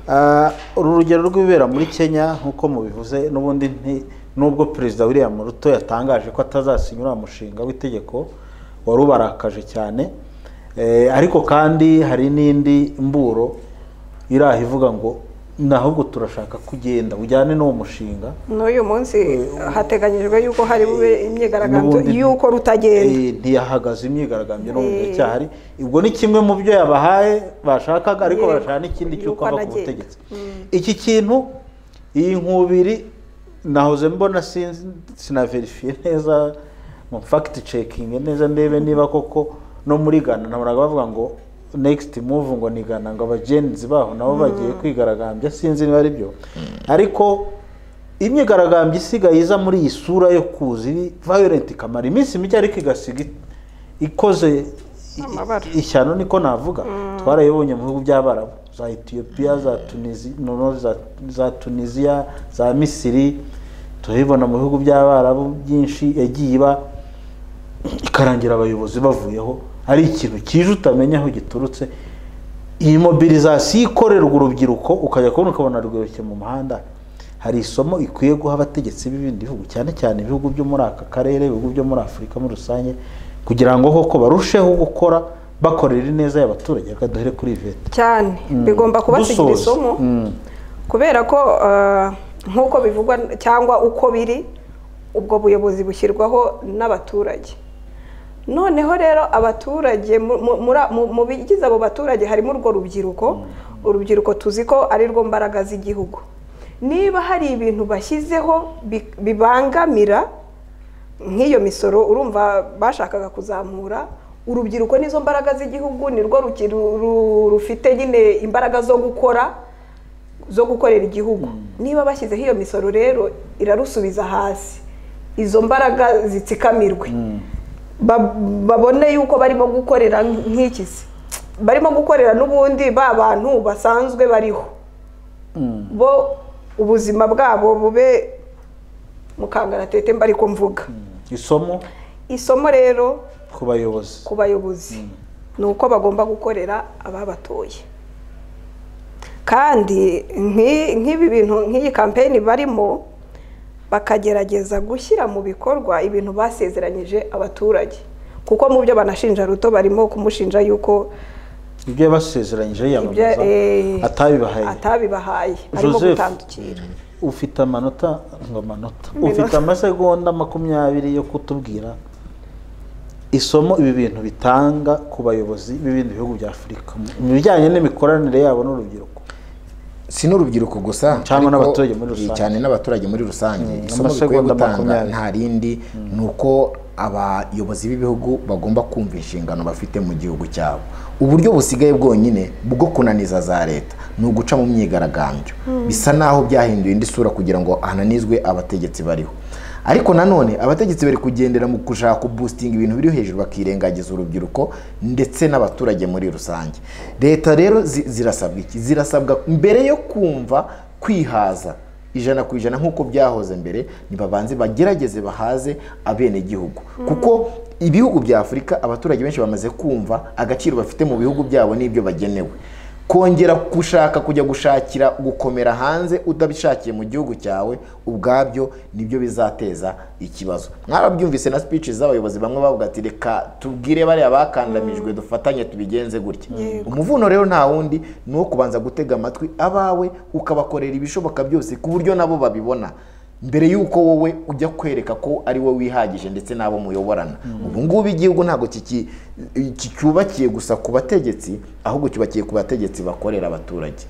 Ah, uru rugero rw'ibibera muri kenya nk'uko mubivuze n'ubundi nti- nubwo perezida william ruto yatangaje ko atazasinya uriya mushinga w'itegeko wari ubarakaje cyane Eh, ariko kandi hari n'indi mburo iri aho ivuga ngo nahubwo turashaka ko ugenda ujyane n'uwo mushinga n'uyu munsi hateganyijwe yuko hari bube imyigaragambyo N'ubundi- y'uko rutagenda Eh, ntiyahagaze imyigaragambyo no mu gihe Eh. cyahari ubwo ni kimwe mu byo yabahaye bashakaga ariko Yego. barashaka n'ikindi cy'uko ava ku anagenda. butegetsi Mm. iki kintu iyi nkubiri nahoze mbona sinzi sinaverifiye neza mu fact checking neza ndebe niba koko no muri Ghana nabonaga bavuga ngo next move ngo ni Ghana ngo abagenzi baho nabo Mm. bagiye kwigaragambya sinzi niba ari byo ariko imyigaragambyo isigaye iza muri iyi sura yo kuza iri violent ikamara iminsi mike ariko igasiga i- ikoze i- ishyano niko navuga twarayibonye mu bihugu by'abarabu za etiyopiya za tunizi noneho za- za tunisiya za misiri turabibona mu bihugu by'abarabu byinshi yagiye iba ikarangira abayobozi bavuyeho ari ikintu kije utamenya aho giturutse iyi mobilizasiyo ikorerwa urubyiruko ukajya kubona ukabona rwirukiye mu muhanda hari isomo ikwiye guha abategetsi b'ibindi bihugu cyane cyane ibihugu byo muri aka karere ibihugu byo muri afurika muri rusange kugira ngo koko barusheho gukora bakorera ineza y'abaturage reka duhere kuri ivete cyane bigomba kubasigira Dusoza. isomo Mm. kubera ko eh, nk'uko bivugwa cyangwa uko biri ubwo buyobozi bushyirwaho n'abaturage noneho rero abaturage mu- mu- muri- mu- mu bigize abo baturage harimo urwo rubyiruko urubyiruko tuzi ko ari rwo mbaraga z'igihugu niba hari ibintu bashyizeho bi- bibangamira nk'iyo misoro urumva bashakaga kuzamura urubyiruko nizo mbaraga z'igihugu ni rwo ruki- ru- ru- rufite nyine imbaraga zo gukora zo gukorera igihugu niba bashyizeho iyo misoro rero irarusubiza hasi izo mbaraga zitsikamirwe ba- babone yuko barimo gukorera nk'ikizi barimo gukorera n'ubundi ba bantu basanzwe bariho bo ubuzima bwabo bube mu kangaratete mba ariko mvuga isomo isomo rero ku bayobozi ku bayobozi ni uko bagomba gukorera ababatoye kandi nk'i- nk'ibi bintu nk'iyi kampeni barimo bakagerageza gushyira mu bikorwa ibintu basezeranyije abaturage kuko mu byo banashinja ruto barimo kumushinja yuko ibyo yabasezeranyije ibyo yiyamamaza eh, atabibahaye atabibahaye arimo Joseph. gutandukira ufite amanota ngo amanota Iminota. ufite amasegonda makumyabiri yo kutubwira isomo ibi bintu bitanga ku bayobozi b'ibindi bihugu bya afurika mu bijyanye n'imikoranire yabo n'urubyiruko si n'urubyiruko gusa cyangwa ariko n'abaturage muri rusange cyane n'abaturage muri rusange Mm, isomo bikwiye amasegonda gutanga makumyabiri. nta rindi ni uko abayobozi b'ibihugu bagomba kumva inshingano bafite mu gihugu cyabo uburyo busigaye bwonyine bwo kunaniza za leta ni uguca mu myigaragambyo Mm. bisa naho byahinduye indi sura kugira ngo hananizwe abategetsi bariho ariko nanone abategetsi bari kugendera mu gushaka kubustinga ibintu biri hejuru bakirengagiza urubyiruko ndetse n'abaturage muri rusange leta rero zi- zirasabwa iki zirasabwa mbere yo kumva kwihaza ijana ku ijana nk'uko byahoze mbere nibabanze bagerageze bahaze abenegihugu kuko ibihugu bya afurika abaturage benshi bamaze kumva agaciro bafite mu bihugu byabo n'ibyo bagenewe kongera gushaka kujya gushakira gukomera hanze utabishakiye mu gihugu cyawe ubwabyo nibyo bizateza ikibazo mwarabyumvise na speech z'abayobozi bamwe bavuga ati reka tubwire bariya bakandamijwe dufatanye tubigenze gutya umuvuno rero nta wundi ni uwo kubanza gutega amatwi abawe ukabakorera ibishoboka byose ku buryo nabo babibona mbere y'uko wowe ujya kwereka ko ari wowe wihagije ndetse n'abo muyoborana ubu ngubu igihugu ntabwo kiki- kicyubakiye gusa ku bategetsi ahubwo cyubakiye ku bategetsi bakorera abaturage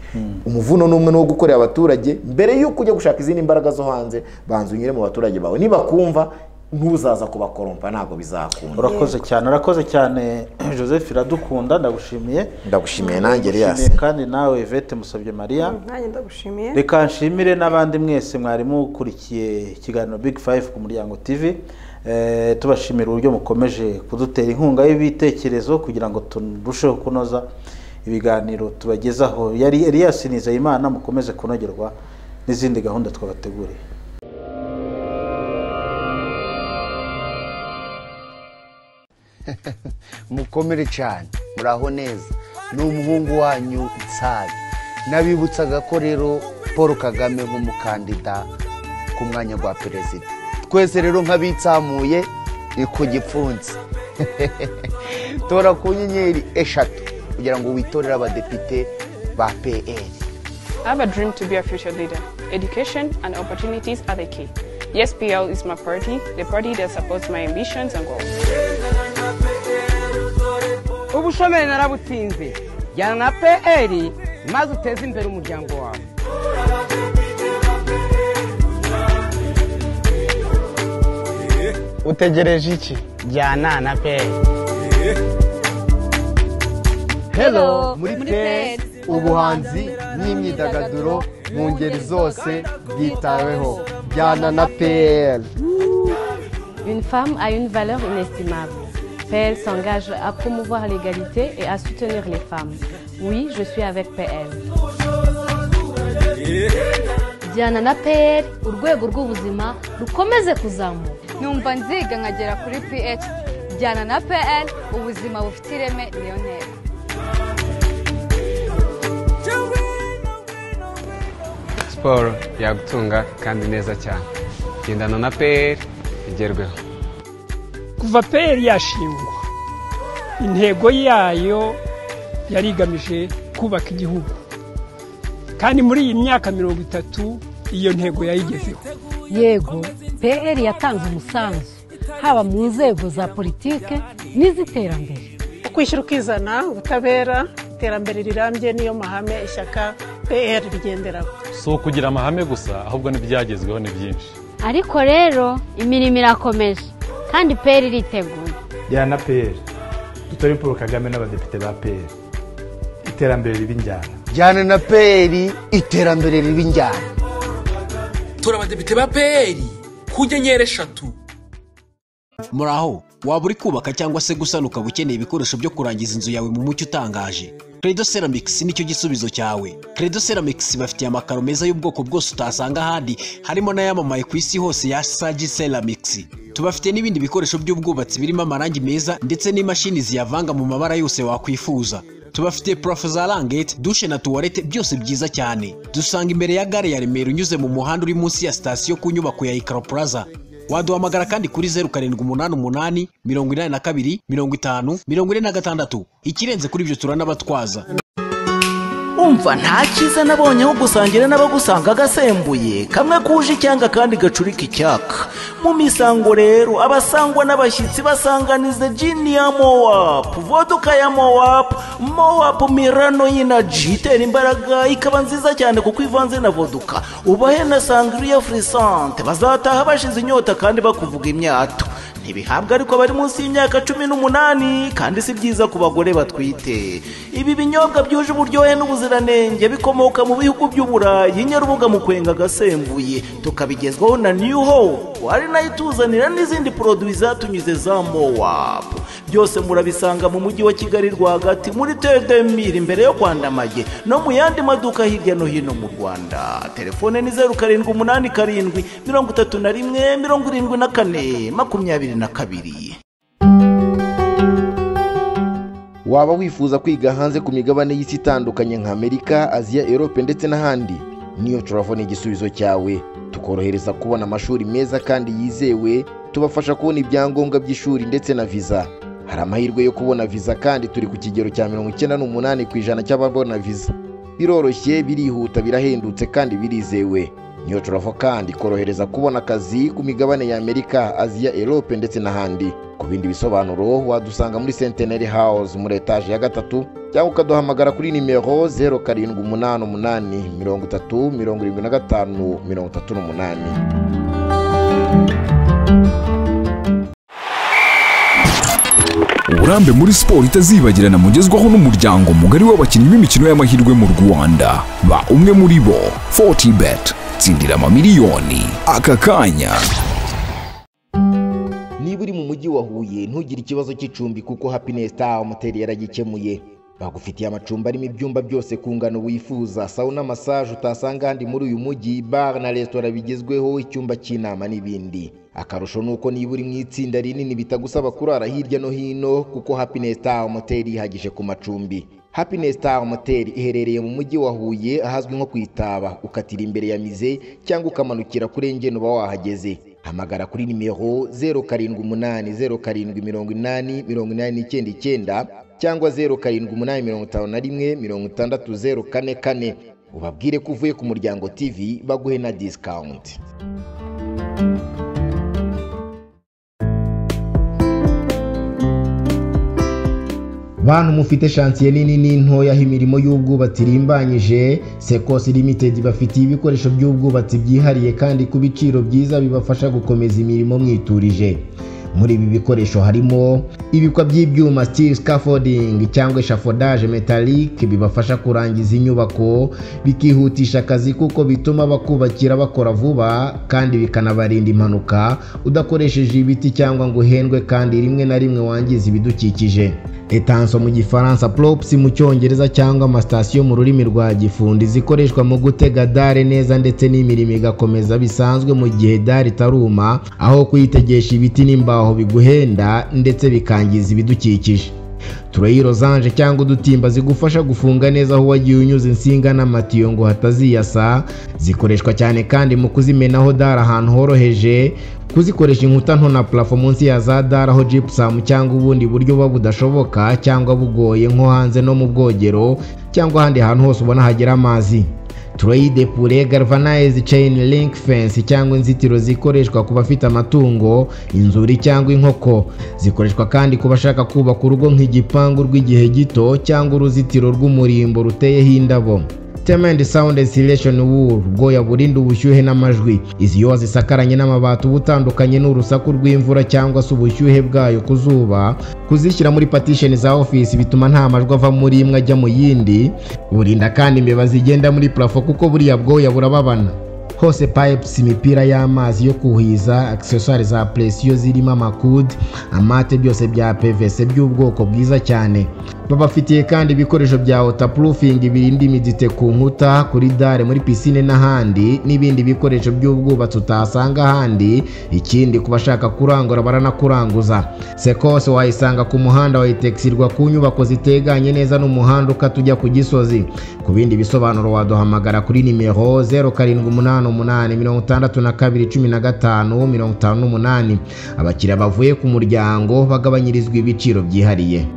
umuvuno ni umwe ni uwo gukorera abaturage mbere y'uko ujya gushaka izindi mbaraga zo hanze banza unyure mu baturage bawe nibakumva ntuzaza kubakorompa ntabwo bizakunda urakoze cyane urakoze cyane joseph iradukunda ndagushimiye ndagushimiye nanjye Ndagushimiye riyasi kandi nawe vete musabye mariya nanjye ndagushimiye reka nshimire n'abandi mwese mwarimu ukurikiye ikiganiro big five ku muryango tv Eh, tubashimira uburyo mukomeje kudutera inkunga y'ibitekerezo kugira ngo turusheho kunoza ibiganiro tubagezaho yari Elias Nizeyimana mukomeze kunogerwa n'izindi gahunda twabateguriye mukomere cyane muraho neza ni umuhungu wanyu nsari nabibutsaga ko rero paul kagame nk'umukandida ku mwanya wa perezida twese rero nk'abitsamuye ni ku gipfunsi tora ku nyenyeri eshatu kugira ngo witorere abadepite ba pr I have a dream to be a future leader. Education and opportunities are the key. Yes, PL is my party, the party that supports my ambitions and goals. ubushomeri narabutsinze jyana na pr maze uteze imbere umuryango wawe utegereje iki jyana na peri Hello muri peri ubuhanzi n'imyidagaduro mu ngeri zose bwitaweho jyana na peri Une femme a une valeur inestimable. PL s'engage à promouvoir l'égalité et à soutenir les femmes. Oui, je suis avec PL. jyana na pr urwego rw'ubuzima rukomeze kuzamuka numva nziga nkagera kuri ph jyana na pl ubuzima bufite ireme niyo ntego siporo yagutunga kandi neza cyane gendana na pr igerweho kuva pr yashingwa intego yayo yari igamije kubaka igihugu kandi muri iyi myaka mirongo itatu iyo ntego yayigezeho yego pr yatanze umusanzu haba mu nzego za politike n'iz'iterambere ukwishyira ukizana ubutabera iterambere rirambye niyo mahame ishyaka pr rigenderaho si ukugira amahame gusa ahubwo n'ibyagezweho ni byinshi ariko rero imirimo irakomeje kandi peri iriteguye jyana peri dutore paul kagame n'abadepite ba peri iterambere riba injyana jyana na peri iterambere riba injyana tora abadepite ba pr ku nyenyeri eshatu muraho waba uri kubaka cyangwa se gusana ukaba ukeneye ibikoresho byo kurangiza inzu yawe mu mucyo utangaje credo ceramics nicyo gisubizo cyawe credo ceramics bafitiye amakaro meza y'ubwoko bwose utasanga ahandi harimo n'ayamamaye ku isi hose ya sagi ceramics tubafite n'ibindi bikoresho by'ubwubatsi birimo amarangi meza ndetse n'imashini ziyavanga mu mabara yose wakwifuza tubafite purafo za rangete dushe na tuwarete byose byiza cyane dusanga imbere ya gare ya remera unyuze mu muhanda uri munsi ya sitasiyo ku nyubako ya ikaro plaza waduhamagara kandi kuri zeru karindwi umunani umunani mirongo inani na kabiri mirongo itanu mirongo ine na gatandatu ikirenze kuri ibyo turanabatwaza umva nta cyiza nabonye aho gusangira n'abagusanga agasembuye kamwe kuje icyanga kandi gacurika icyaka mu misango rero abasangwa n'abashyitsi basanganiza jini ya mowapu voduka ya mowapu mowapu mirano y'inaji itera imbaraga ikaba nziza cyane kuko ivanze na voduka ubahe na sangriya furisante bazataha bashize inyota kandi bakuvuga imyato ntibihabwa ariko bari munsi y'imyaka cumi n'umunani kandi si byiza ku bagore batwite ibi binyobwa byuje uburyohe n'ubuziranenge bikomoka mu bihugu by'uburayi nyarubuga mu kwenga agasembuye tukabigezwaho na new hope ari nayo ituzanira n'izindi poroduwi zatunyuze za mowapu byose murabisanga mu mujyi wa kigali rwagati muri tedemiri imbere yo kwa ndamage no mu yandi maduka hirya no hino mu rwanda telefone ni zeru karindwi umunani karindwi mirongo itatu na rimwe mirongo irindwi na kane makumyabiri na kabiri waba wifuza kwiga hanze ku migabane y'isi itandukanye nka amerika aziya erope ndetse n'ahandi niyo turabona igisubizo cyawe tukorohereza kubona amashuri meza kandi yizewe tubafasha kubona ibyangombwa by'ishuri ndetse na viza hari amahirwe yo kubona viza kandi turi ku kigero cya mirongo icyenda n'umunani ku ijana cy'ababona viza biroroshye birihuta birahendutse kandi birizewe niyo turava kandi ikorohereza kubona akazi ku migabane ya amerika aziya erope ndetse n'ahandi ku bindi bisobanuro wadusanga muri senteneri hawuze muri etaje ya gatatu cyangwa ukaduhamagara kuri nimero zeru karindwi umunani umunani mirongo itatu mirongo irindwi na gatanu mirongo itatu n'umunani uburambe muri siporo itazibagirana mugezwaho n'umuryango mugari w'abakinnyi b'imikino y'amahirwe mu rwanda ba umwe muri bo 40 bet tsindira amamiliyoni aka kanya niba uri mu mujyi wa huye ntugire ikibazo cy'icumbi kuko happiness star moteri yaragikemuye bagufitiye amacumbi arimo ibyumba byose ku ngano wifuza sawuna masaje utasanga ahandi muri uyu mujyi bar na resitora bigezweho icyumba cy'inama n'ibindi akarusho ni uko niba uri mu itsinda rinini bitagusaba kurara hirya no hino kuko happiness star moteri yihagije ku macumbi happiness star moteri iherereye mu mujyi wa huye ahazwi nko ku itaba ukatira imbere ya mize cyangwa ukamanukira kuri engeni uba wahageze hamagara kuri nimero zeru karindwi umunani zeru karindwi mirongo inani mirongo inani n'icyenda icyenda cyangwa zeru karindwi umunani mirongo itanu na rimwe mirongo itandatu zeru kane kane ubabwire ko uvuye ku muryango tv baguhe na disikawunti bantu mufite shansiye nini n'intoya aho imirimo y'ubwubatsi irimbanyije sekosi limitedi bafitiye ibikoresho by'ubwubatsi byihariye kandi ku biciro byiza bibafasha gukomeza imirimo mwiturije muri ibi bikoresho harimo ibikwa by'ibyuma steel scaffolding cyangwa eshafodage metallic bibafasha kurangiza inyubako bikihutisha akazi kuko bituma bakubakira bakora vuba kandi bikanabarinda impanuka udakoresheje ibiti cyangwa ngo uhendwe kandi rimwe na rimwe wangiza ibidukikije etanso mu gifaransa props mu cyongereza cyangwa amasitasiyo mu rurimi rwa gifundi zikoreshwa mu gutega dare neza ndetse n'imirimo igakomeza bisanzwe mu gihe dare itaruma aho kuyitegesha ibiti n'imbaho biguhenda ndetse bikangiza ibidukikije tureyi rozanje cyangwa udutimba zigufasha gufunga neza aho wagiye unyuze insinga n'amatiyo ngo hataziyasa zikoreshwa cyane kandi mu kuzimenaho dare ahantu horoheje kuzikoresha inkuta nto na parafo munsi ya za dara aho jipusamu cyangwa ubundi buryo buba budashoboka cyangwa bugoye nko hanze no mu bwogero cyangwa ahandi hantu hose ubona hagera amazi tureyide pure galvanize chain link fence cyangwa inzitiro zikoreshwa ku bafite amatungo inzuri cyangwa inkoko zikoreshwa kandi ku bashaka kubaka urugo nk'igipangu rw'igihe gito cyangwa uruzitiro rw'umurimbo ruteyeho indabo temendi sawundi insulation wool ubwoya burinda ubushyuhe n'amajwi izi iyo wazisakaranye n'amabati uba utandukanye n'urusaku rw'imvura cyangwa se ubushyuhe bwayo ku zuba kuzishyira muri patisheni za ofisi bituma nta majwi ava muri imwe ajya mu yindi burinda kandi imbeba zigenda muri parafo kuko buriya bwoya burababana hose pipes imipira y'amazi yo kuhiza accessoire za presiyo zirimo amakudi amate byose bya pvc by'ubwoko bwiza cyane babafitiye kandi ibikoresho bya waterproofing birinda imidite ku nkuta kuri dare muri pisine n'ahandi n'ibindi bikoresho by'ubwubatsi utasanga ahandi ikindi ku bashaka kurangura baranakuranguza sekose wayisanga ku muhanda wayitekisirwa ku nyubako ziteganye neza n'umuhanda ukatujya ku gisozi ku bindi bisobanuro waduhamagara kuri nimero zeru karindwi umunani umunani mirongo itandatu na kabiri cumi na gatanu mirongo itanu n'umunani abakiriya bavuye ku muryango bagabanyirizwa ibiciro byihariye